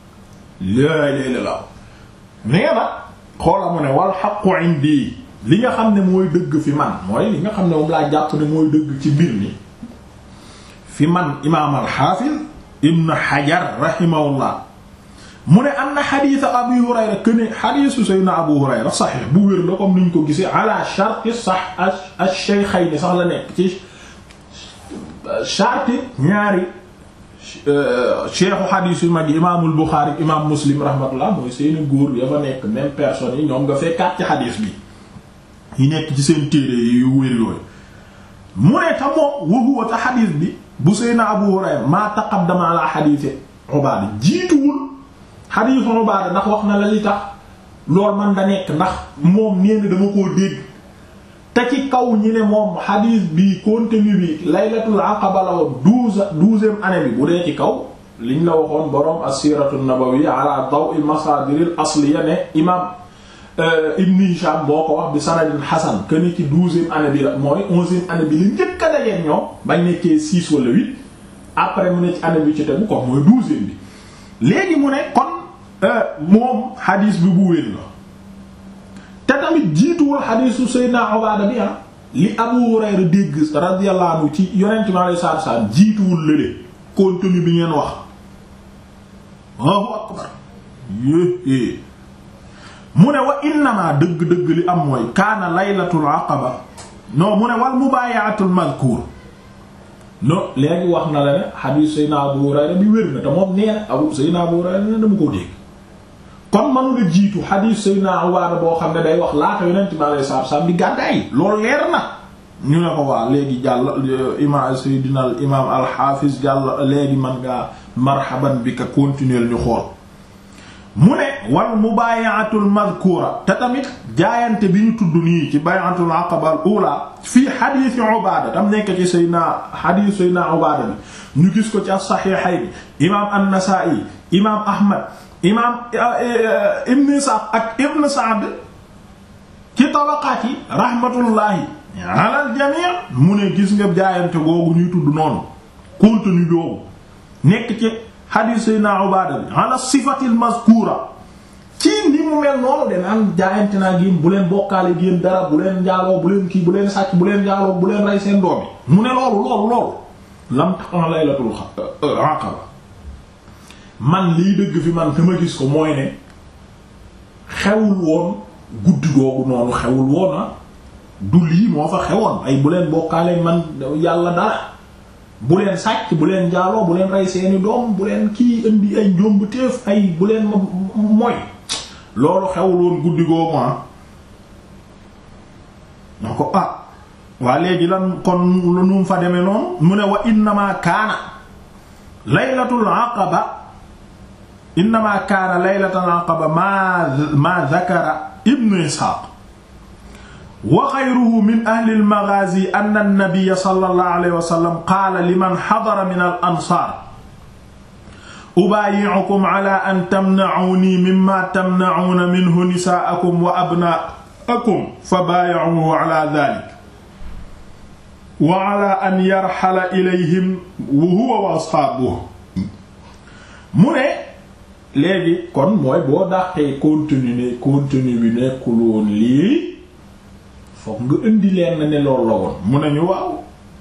laa ilaaha illallaah nee na xoola mu ne wal xaqu indi li nga xam ne mooy dëgg fi man mooy li nga xam ne moom laa jàpp ne mooy dëgg ci mbir mi fi man imaam alxaafis ibn xajar rahimahullah mu ne am na xadiisa abu hurayra këne xadiisu sayna abu hurayra saxiix bu wér la comme niñ ko gisee ala sharti sax ash-shaykhayni sax la nekk ci charte ñaari cheikhu xadiis yu mag yi imaamul Buxaari imaam Muslim rahmatullah mooy seeni góor ya fa nekk même personne yi ñoom nga fekkaat ci xadiis bi yi nekk ci seen téere yu wér yooyu mu ne ta moom wa huwa ta xadiis bi bu Seydina Abu Hurayra maa taqaddama ala xadiisi Ubaada jiituwul xadiisu Ubaada ndax wax na la li tax loolu man da nekk ndax moom nee na dama koo dégg te ci kaw ñi ne moom xadiis bi contenu bi laylatul aqaba la woon douze douzième année bi bu dee ci kaw liñ la waxoon boroom as-siratu nabawiyya ala daw'il masadiril asliya ne imam ibn Hisham boo ko wax bi sanadin hasan que ni ci douzième année bi la mooy onzième année bi li njëkk a dajeen ñoom bañ nekkee six wala huit après mu ne ci année bi ci tegu ko mooy douzième bi léegi mu ne kon moom xadiis bi bu wér la te tamit jiituwul xadiisu Seydina Ubaada bi ah li Abu Hurayra dégg radiyallahu anhu ci yonent mi alayhi salaatu salaam jiituwul lële contenu bi ngeen wax Allahu akbar yéé mu ne wa innamaa dëgg-dëgg li am mooy kaana laylatul aqaba non mu ne wal mubaayatul mazkuur non léegi wax na la ne xadiisu Seydina Abu Hurayra bi wér na te moom nee na Abu Seydina Abu Hurayra ne dama ko dégg kon manu la jiitu xadiis Seydina Ubaada boo xam ne day wax laata yonent bi alayhi salaatu salaam di gàddaay loolu leer na ñu ne ko waa léegi jàll imaam Seydina al imaam al-Hafiz jàll léegi man ngaa marhaban bi ka continuer ñu xool mu ne wal mubaayatul madkuura te tamit jaayante bi ñu tudd nii ci bay'atul aqaba al ula fii xadiisi Ubaada tam nekk ci Seydina xadiis Seydina Ubaada bi ñu gis ko ci as-Saxiixayn imaam an-Nasaa'i imaam Ahmad imaam ibn Isxaaq ak ibn Sa'd ci tabaqaat yi rahmatullahi ala al jamii mu ne gis nga jaayante googu ñuy tudd noonu contenu boobu nekk ci xadiis Seydina Ubaada bi ala sifatil mazkuura ci ni mu mel noonu de naan jaayante naa génn bu leen bokkaale génn dara bu leen njaaloo bu leen kii bu leen sàcc bu leen njaaloo bu leen rey seen doom yi mu ne loolu loolu loolu lam taqa laylatul aqaba man liy dëgg fi man te ma gis ko mooy ne xewul woon guddi googu noonu xewul woon ah du lii moo fa xewoon ay bu leen bokkaale man yàlla dara bu leen sàcc bu leen njaaloo bu leen rey seeni doom bu leen kii indi ay njomb téef ay bu leen ma mooy loolu xewul woon guddi googu ah na ko ah waa léegi lan kon lu nu fa demee noonu mu ne wa innama kaana laylatul aqaba innama kaana laylatul aqaba ma ma zakara ibnu ishaq wa xayruhu min ahli al-maghaazi anna an-nabiyya sallallahu alayhi wa sallam qaala liman hadara min al-ansaar ubaayi'ukum ala an tamna'uunii mimmaa tamna'uuna minhu nisaa'akum wa abnaa'akum fabaayi'uuhu ala dhaalika wa ala an yarhala ilayhim wa huwa wa ashaabuhu mu ne léegi kon mooy boo dàqee contenu ne contenu bi nekkul woon lii fokk nga indi leen na ne loolu la woon mu ne ñu waaw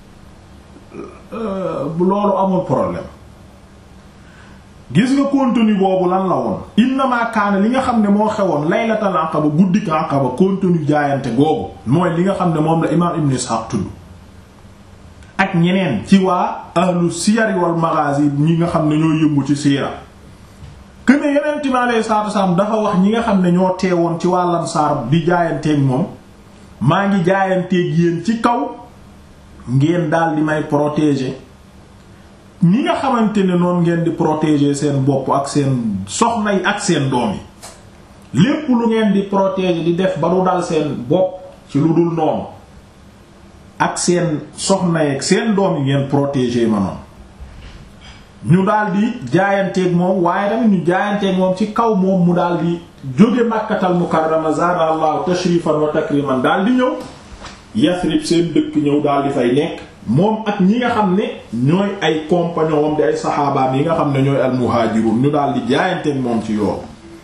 bu loolu amul problème gis nga contenu boobu lan la woon innama kaana li nga xam ne moo xewoon laylatal aqaba guddik aqaba contenu jaayante googu mooy li nga xam ne moom la imaam ibn Ishaq tudd ak ñeneen ci waa ahlu siyar wal maghazi ñi nga xam ne ñoo yëngu ci siira këne yeneen mi alayhi salaatu wasalaam dafa wax ñi nga xam ne ñoo teewoon ci waa Ansaar di jaayanteeg moom maa ngi jaayanteeg yéen ci kaw ngeen daal di may protéger ñi nga xamante ne noonu ngeen di protéger seen bopp ak seen soxna yi ak seen doom yi lépp lu ngeen di protéger di def ba du dal seen bopp ci lu dul noonu ak seen soxna yi ak seen doom yi ngeen protéger ma noonu ñu daal di jaayanteeg moom waaye tamit ñu jaayanteeg moom ci kaw moom mu daal di jóge Makkatal Mukarrama zaada Allahu tashrifan wa takriman daal di ñëw Yasrib seen dëkk ñëw daal di fay nekk moom ak ñi nga xam ne ñooy ay compagnons am di ay saxaabaam yi nga xam ne ñooy almuhaajirun ñu daal di jaayanteeg moom ci yoon.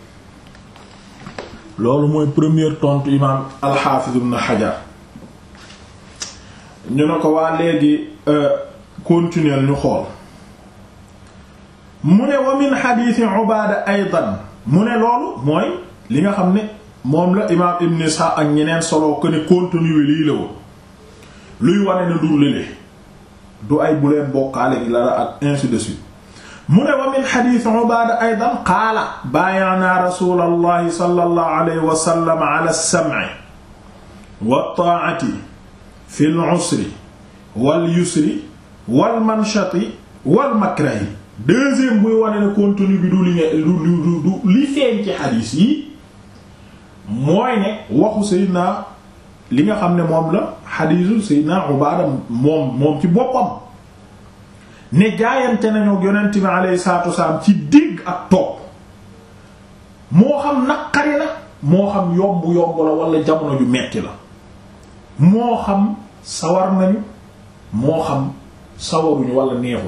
loolu mooy première tontu imaam al-Hafiz ibn Hajar ñu ne ko waa léegi continuer ñu xool. mu ne wa min xadiisi Ubaada aydan mu ne loolu mooy li nga xam ne moom la imaam Ibn Ishaq ak ñeneen solo ko ne contenu wi lii la woon luy wane ne du lële du ay bu leen bokkaale gi la ak ainsi de suite mu ne wa min xadiisi Ubaada aydan qaala baayanaa rasuulallahi sallallahu alayhi wa sallam ala as-sam'i wat-taa'ati fil usri wal yusri wal manshati wal makrahi deuxième buy wane ne contenu bi du li ne du du du li feeñ ci xadiis yi mooy ne waxu Seydina li nga xam ne moom la xadiisu Seydina Ubaada moom moom ci boppam ne jaayante nañu yonent bi alayhi salaatu wasalaam ci digg ak topp moo xam naqari na moo xam yomb yomb la wala jamono ju metti la moo xam sawar nañu moo xam sawaruñu wala neexuñ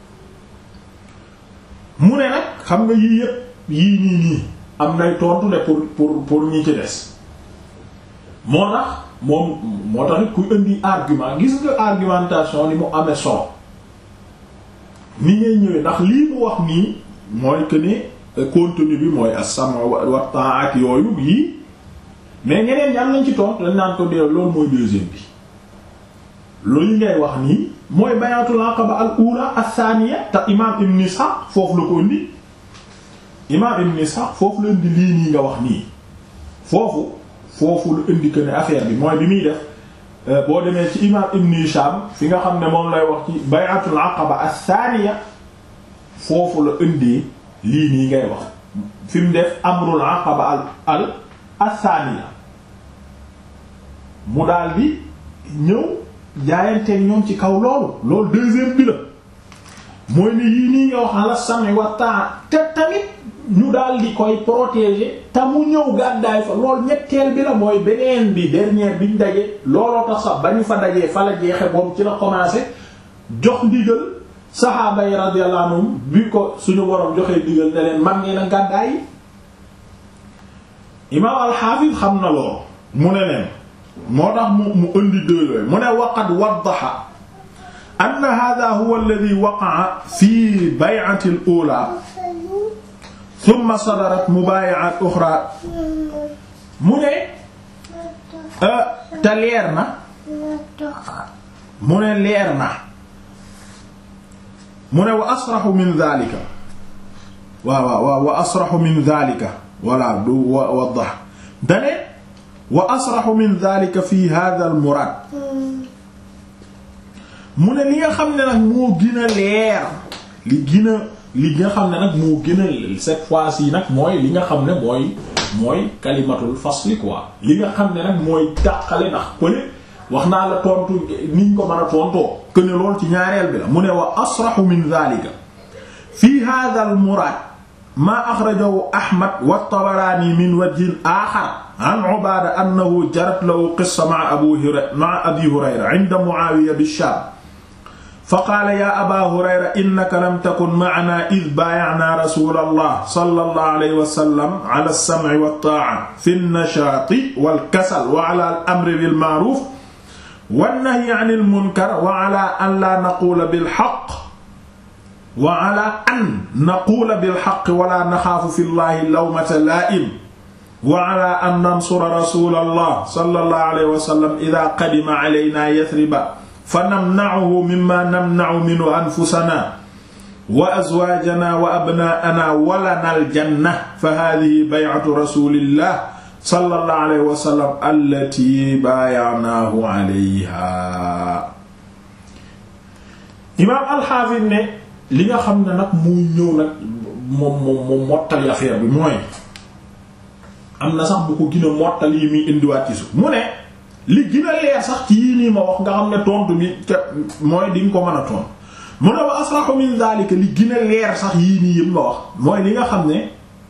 mu ne nag xam nga yii yépp yii nii nii am nay tontu de pour pour pour ñi ci des moo tax moom moo tax it kuy indi argument gis nga argumentation ni mu amee solo ni ngay ñëwee ndax lii mu wax nii mooy que ne contenu bi mooy as-sam' wa ta'at yooyu yii mais ñeneen ñam nañ ci tontu dañ naan ko dee loolu mooy deuxième bi loolu ngay wax nii mooy bayatul aqaba al ula athaniya te imam ibn Ishaq foofu la ko indi imam ibn Ishaq foofu la indi lii nii nga wax nii foofu foofu la indi que ne affaire bi mooy bi muy def boo demee ci imam ibn Hisham fi nga xam ne moom lay wax ci bayatul aqaba athaniya foofu la indi lii nii ngay wax fi mu def amrul aqaba al al athaniya mu daal di ñëw jaayanteeg ñoom ci kaw loolu loolu deuxième bi la mooy ne yii nii nga wax ala sami wa taa te tamit ñu daal di koy protéger te mu ñëw gàddaay fa loolu ñetteel bi la mooy beneen bi dernière biñ daje looloo tax sax ba ñu fa dajee fa la jeexe moom ci la commencé jox ndigal saxaaba yi radiyallahu anhum bi ko suñu borom joxee ndigal ne leen man ngeen a gàddaay imaam al-Hafiz xam na loolu mu ne leen moo tax mu mu indi dëlooy mu ne waqad waddaxa anna hadha huwa alladhi waqa'a fi bay'ati al-ula thumma sadarat mubayi'at ukhra mu ne te leer na mu ne leer na mu ne wa asrahu min dhalika waaw waaw wa asrahu min dhalika wala du waddax dane wa asraxu min dhalika fi hadha al murad mu ne li nga xam ne nag moo gën a leer li gën a li nga xam ne nag moo gën a cette fois-ci nag mooy li nga xam ne mooy mooy kalimatul fasli quoi li nga xam ne nag mooy tàqale ndax pële wax naa la tontu niñ ko mën a tontoo que ne lool ci ñaareel bi la mu ne wa asraxu min dhalika fi hadha al muraad maa axrajahu ahmad wa tabaraani min wajhin aaxar an ubaada annahu jarat lahu qissa ma'a abu hurayra ma'a abi hurayra 'inda mu'aawiya bi-shaam faqaala yaa abaa hurayra innaka lam takun ma'anaa idh baaya'naa rasuulallah sallallahu alayhi wa sallam 'alaa as-sam'i wat-taa'a fi an-nashaati wal-kasal wa 'alaa al-amri bil-ma'ruuf wan-nahyi 'anil munkar wa 'alaa an laa naquula bil-haqq wa ala an naquula bilxaq wala naxaafu fi llahi lawmata laa'im wa ala an nansura rasulallah sallallahu alayhi wa sallam ida qadima alaynaa yathriba fa namna'uhu mimma namna'u minhu anfusanaa wa azwaajanaa wa abnaa'anaa wa lanaa aljanna fa haadhihi bay'atu rasulillah sallallahu alayhi wa sallam allatii baaya'naahu alayhaa imaam al-Haafiz ne li nga xam ne nag muy ñëw nag moom moom moom mottali affaire bi mooy am na sax bu ko gën a mottali yi muy indiwaat ci suuf mu ne li gën a leer sax ci yii nii ma wax nga xam ne tontu bi te mooy di nga ko mën a tontu mu ne wa asrahu min zalika li gën a leer sax yii nii yëpp ma wax mooy li nga xam ne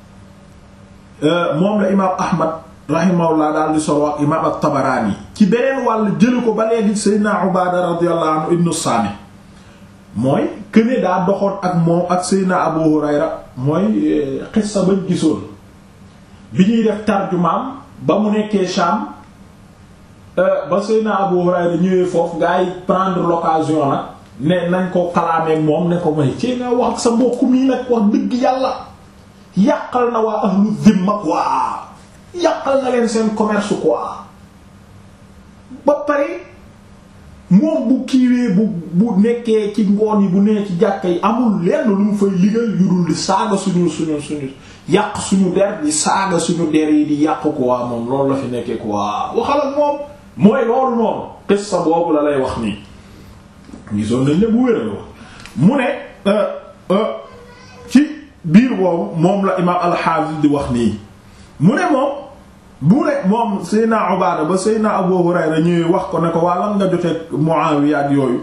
moom la imaam Ahmad rahimahullah daal di solo ak imaam at-Tabarani ci beneen wàll jëli ko ba léegi Seydina Ubaada radiyallahu anhu ibnu Saami mooy këne daa doxoon ak moom ak Seydina Abu Hurayra mooy xissa bañ gisoon bi ñuy def tarjumaam ba mu nekkee Sham ba Seydina Abu Hurayra ñëwee foofu gaa yi prendre l'occasion nag ne nañ ko kalaameek moom ne ko may ci nga wax ak sa mbokk mii nag wax dëgg yàlla yàqal na waa ahlu zimma quoi yàqal na leen seen commerce quoi ba pare moom bu kiiwee bu bu nekkee ci ngoon yi bu nee ci jàkka yi amul lenn lu mu fay liggéey yu dul di saaga suñu suñu suñu yàq suñu der di saaga suñu der yi di yàq ko waa moom loolu la fi nekkee ko waa waxal ak moom mooy loolu noonu qissa boobu la lay wax nii gisoon nañ ne bu wéral wax mu ne ci biir boobu moom la imaam al-Hafiz di wax nii mu ne moom bu ne moom Seydina Ubaada ba Seydina Abu Hurayra ñëwee wax ko ne ko waa lan nga jotee Muawiya ak yooyu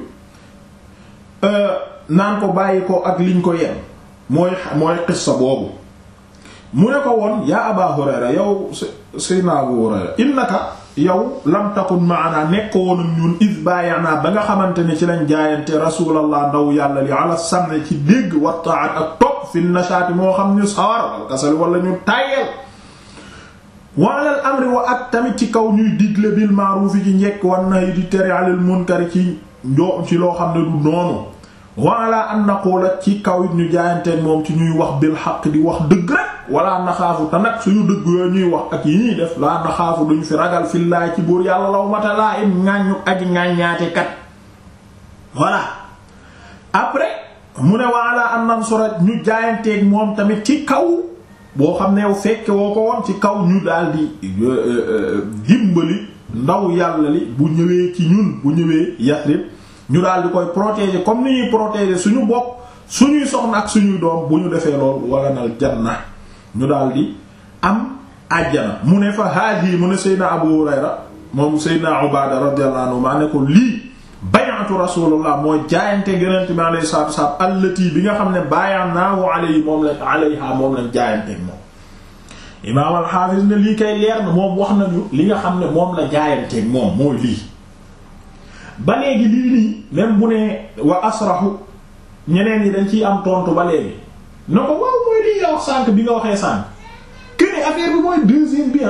naan ko bàyyi ko ak liñ ko yenn mooy mooy qissa boobu mu ne ko woon yaa Aba Hurayra yow Seydina Abu Hurayra innaka yow lam takun maana nekk woon ak ñun iz baayana ba nga xamante ne ci lañ jaayante rasulallah ndaw yàlla li ala sam'i ci dégg wa ta'at ak topp fi nashaati moo xam ñu sawar wal kasal wala ñu tàyyel wa alal amri wa ak tamit ci kaw ñuy digle bil ma'ruf ci njekk wan na di tere alal munkar ci njoo ci loo xam ne du noonu wa ala an naqula ci kaw it ñu jaayanteen moom ci ñuy wax bil xaq di wax dëgg rek wala naxaafu te nag suñu dëgg yooyu ñuy wax ak yi ñuy def laa naxaafu duñu fi ragal fillaay ci buur yàlla law mata laa im ŋàññu aji ŋàññaate kat voilà après mu ne wa ala an nansura ñu jaayanteeg moom tamit ci kaw boo xam ne yow fekke woo ko woon ci kaw ñu daal di dimbali ndaw yàlla li bu ñëwee ci ñun bu ñëwee Yasrib ñu daal di koy protéger comme ni ñuy protéger suñu bopp suñuy soxna ak suñuy doom bu ñu defee lool walanal janna ñu daal di am àjjana mu ne fa haadi mu ne Seydina Abu Hurayra moom Seydina Ubaada radiyallahu anhu maa ne ko lii bay'atu rasulullah mooy jaayante yonent bi alayhi salaatu wasallam allati bi nga xam ne baayanaahu alayhi moom lañ alayha moom lañ jaayante moom imaam al-Hafiz ne lii kay leer na moom wax nañu li nga xam ne moom la jaayante moom mooy lii ba léegi lii nii même bu ne wa asrahu ñeneen yi dañ ciy am tontu ba léegi na ko waaw mooy lii nga wax sànq bi nga waxee sànq que ne affaire bi mooy deuxième bi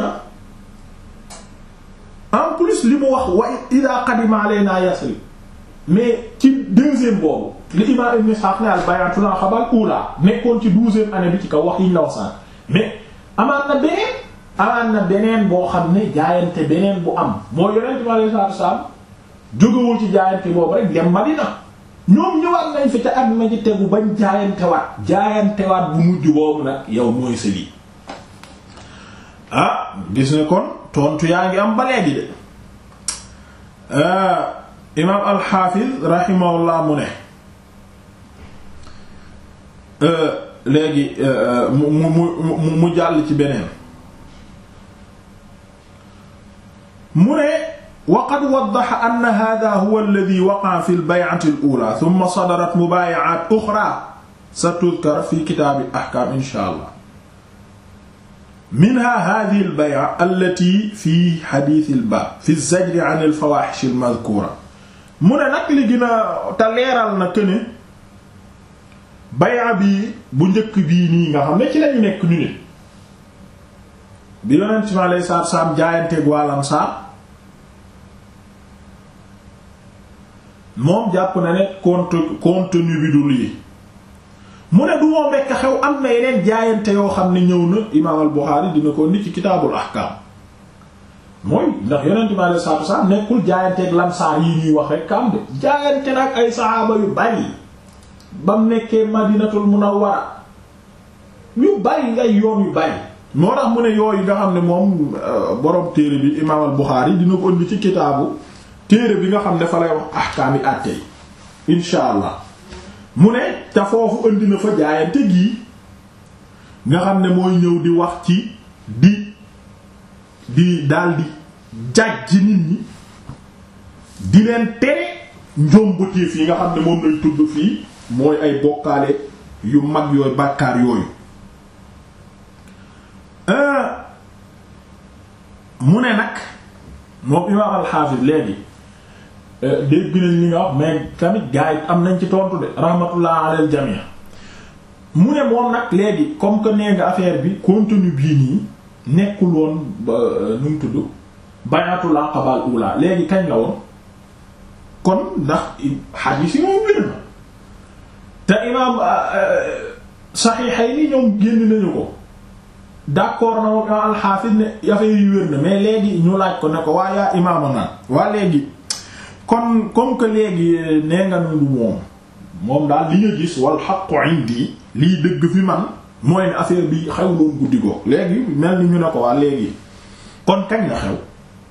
en plus li mu wax wa ida qadima alayna Yasrib mais ci deuxième boobu li imam Ibn Ishaq ne al bay'atu la xabal ula nekkoon ci douzième année bi ci kaw wax yi ñu la wax sànq mais amaan na beneen amaan na beneen boo xam ne jaayante beneen bu am moo yonent bi alayhi salaatu wasallam jógewul ci jaayante boobu rek dem Madina ñoom ñëwaat nañ fi te at ma ci tegu bañ jaayantewaat jaayantewaat bu mujj boobu nag yow mooy sa lii ah gis ne kon tontu yaa ngi am ba léegi de imaam alxaafiz rahimahullah mu ne léegi mu mu mu mu jàll ci beneen mu ne wa qad waddaxa anna hada huwa alladi waqaa fi lbaycati al ula thumma sadarat mubaayacaat uxra satudkar fi kitaabi ahkaam insha allah minha hadihi albay'a allati fi xadiisi albaab fi zajri an alfawaaxish almadkuura mu ne nag li gën a te leeral na këne bay'a bi bu njëkk bii nii nga xam ne ci lañu nekk ñu ne bi yonent mi alayhi salaatu salaam jaayanteeg waa Ansaar moom jàpp na ne contenu contenu bi du lii mu ne du moom rekk xew am na yeneen jaayante yoo xam ne ñëw na imaam al Buxaari dina ko ni ci kitaabul ahkaam mooy ndax yonent bi alayhi salaatu salaam nekkul jaayanteeg lamsaar yi ñuy wax rek am de jaayante nag ay saxaaba yu bari ba mu nekkee madinatul munawwara yu bari ay yoon yu bari moo tax mu ne yooyu nga xam ne moom borom téere bi imaam al Buxaari dina ko indi ci kitaabu téere bi nga xam ne fa lay wax ahkaami àtte yi insha allah mu ne te foofu indi na fa jaayante gii nga xam ne mooy ñëw di wax ci di di daldi jàjj nit ñi di leen tere njombutéef yi nga xam ne moom lañ tudd fii mooy ay bokkaale yu mag yooyu bàkkaar yooyu mu ne nag moom imaam alxaafis léegi dégg nañ li nga wax mais tamit gars yi am nañ ci tontu de rahmatullah alal jamii mu ne moom nag léegi comme que nee nga affaire bi contenu bii nii nekkul woon ba nu mu tudd bayatul aqabal ula léegi kañ la woon kon ndax xadiis yi moom wér na te imaam Sahihayni ñoom génn nañu ko d'accord na moom imaam al-Hafiz ne affaire yi wér na mais léegi ñu laaj ko ne ko waa yaa imaama naan waa léegi kon comme que léegi nee nga nu moom moom daal li nga gis wal haqqu indi liy dëgg fi man mooy ne affaire bi xew loon guddi goo léegi mel ni ñu ne ko waa léegi kon kañ la xew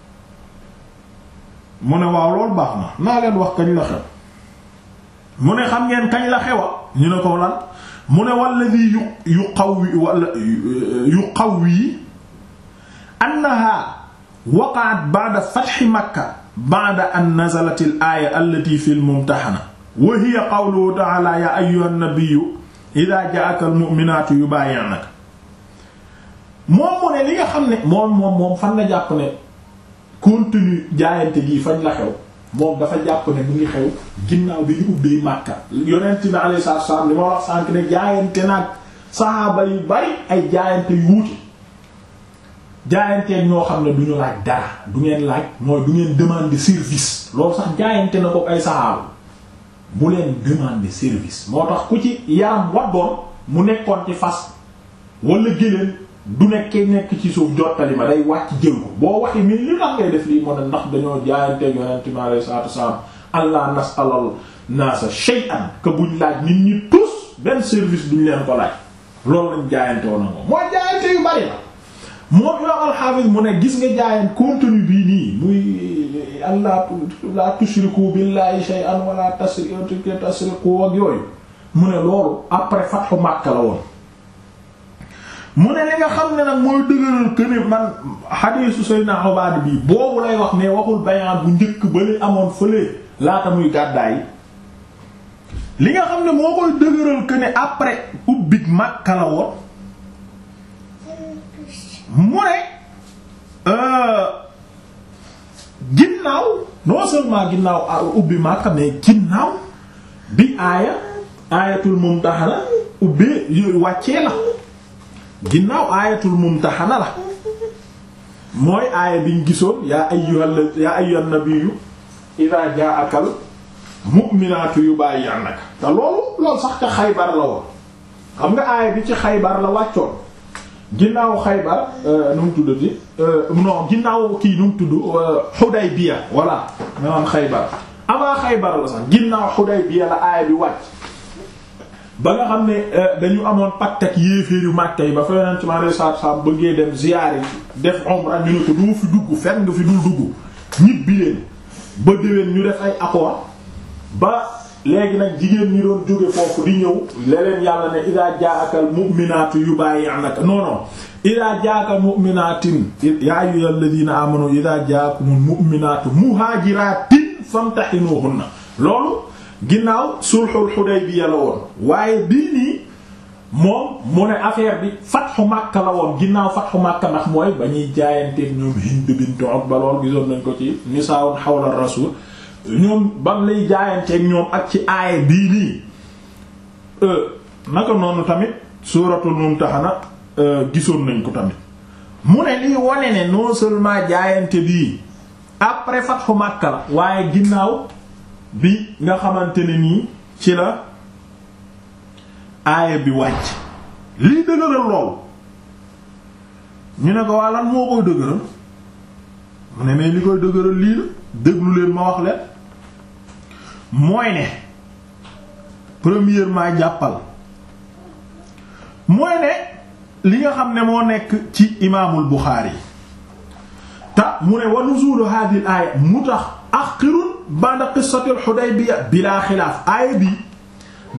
mu ne waaw loolu baax na naa leen wax kañ la xew mu ne xam ngeen kañ la xewa ñu ne ko lan mu ne walladi yu yu qawwi wala yu qawwi annaha waqa'at ba'da fathi makka ba'da an nazalat al aya allati fi al mumtahana wa hiya qawluhu ta'ala ya ayyuha an-nabiyyu idha ja'aka al mu'minatu yubay'unaka moom mu ne li nga xam ne moom moom moom fan la jàpp ne contenu jaayante gi fañ la xew moom dafa jàpp ne mu ngi xew ginnaaw bi ñu ubbee Makka yonent bi alayhi salaatu wasallam li ma wax sànk ne jaayante nag saxaaba yu bari ay jaayante yu wuute jaayanteen ñoo xam ne du ñu laaj dara du ngeen laaj mooy du ngeen demander service loolu sax jaayante na ko ay saxaaba bu leen demander service moo tax ku ci yaram waddoon mu nekkoon ci fas wala géléen du nekkee nekk ci suuf jottali ma day wàcc jël ko boo waxee mais li tax ngay def lii moo ne ndax dañoo jaayante yonent mi alayhi salaatu wasalaam allah nasalal naasa shay'an que buñ laaj nit ñi tous benn service duñ leen ko laaj loolu lañ jaayante woon na moom mooy jaayante yu bari la moom yoo alxaafis mu ne gis nga jaayant contenu bii nii muy allah la tushriku billahi shay'an wala tasriqu ak yooyu mu ne loolu après fathu Makka la woon mu ne li nga xam ne nag mooy dëgëral que ne man xadiisu Seydina Ubaad bi boobu lay wax ne waxul bayaan bu njëkk ba li amoon fële laata muy gàddaay li nga xam ne moo koy dëgëral que ne après ubbig Makka la woon mu ne ginnaaw non seulement ginnaaw ubbi Makka mais ginnaaw bi aaya aayatul Mumtahana ubbee yooyu wàccee la ginnaaw aayatul mumtahana la mooy aaya biñ gisoon yaa ayyuhal yaa ayyuhan nabiyyu idha ja'akal mu'minatu yubayyi'naka te loolu loolu sax ca xaybar la woon xam nga aaya bi ci xaybar la wàccoon ginnaaw xaybar nu mu tuddati non ginnaaw kii nu mu tudd Hudaybiya voilà maanaam xaybar avant xaybar la sax ginnaaw Hudaybiya la aaya bi wàcc ba nga xam ne dañu amoon pacte ak yéeféer yu Makka yi ba fa yonent mi alayhi salaatu salaam bëggee dem ziyaare def umra ñu ne ko doo fi dugg fenn nga fi dul dugg ñibbi leen ba déwén ñu def ay accord ba léegi nag jigéen ñi doon jóge foofu di ñëw leneen yàlla ne idaa jaa'akal mu'minaatu yubayi'naka non non ida jaaka mu'minatin ya ayyuhal ladina amanu ida jaakumul mu'minatu muhajiratin famtahinuhunna loolu ginnaaw sulhul Hudaybiya la woon waaye bii nii moom mu ne affaire bi fatxu Makka la woon ginnaaw fatxu Makka ndax mooy ba ñuy jaayanteeg ñoom Hind bint Utba lool gisoon nañ ko ci nisaa'un hawla rasul ñoom bam lay jaayanteeg ñoom ak ci aaya bii nii naka noonu tamit suuratul Mumtahana gisoon nañ ko tamit mu ne lii wane ne non seulement jaayante bii après fatxu Makka la waaye ginnaaw bi nga xamante ne nii ci la aaya bi wàcc lii dëgëral lool ñu ne ko waa lan moo koy dëgëral mu ne mais li koy dëgëral lii la déglu leen ma wax leen mooy ne premièrement jàppal mooy ne li nga xam ne moo nekk ci imaamul Buxaari te mu ne wa nuzulu hadhihi al aaya mu tax axirun ba'da qissati al Hudaybiya bilaa xilaaf aaya bi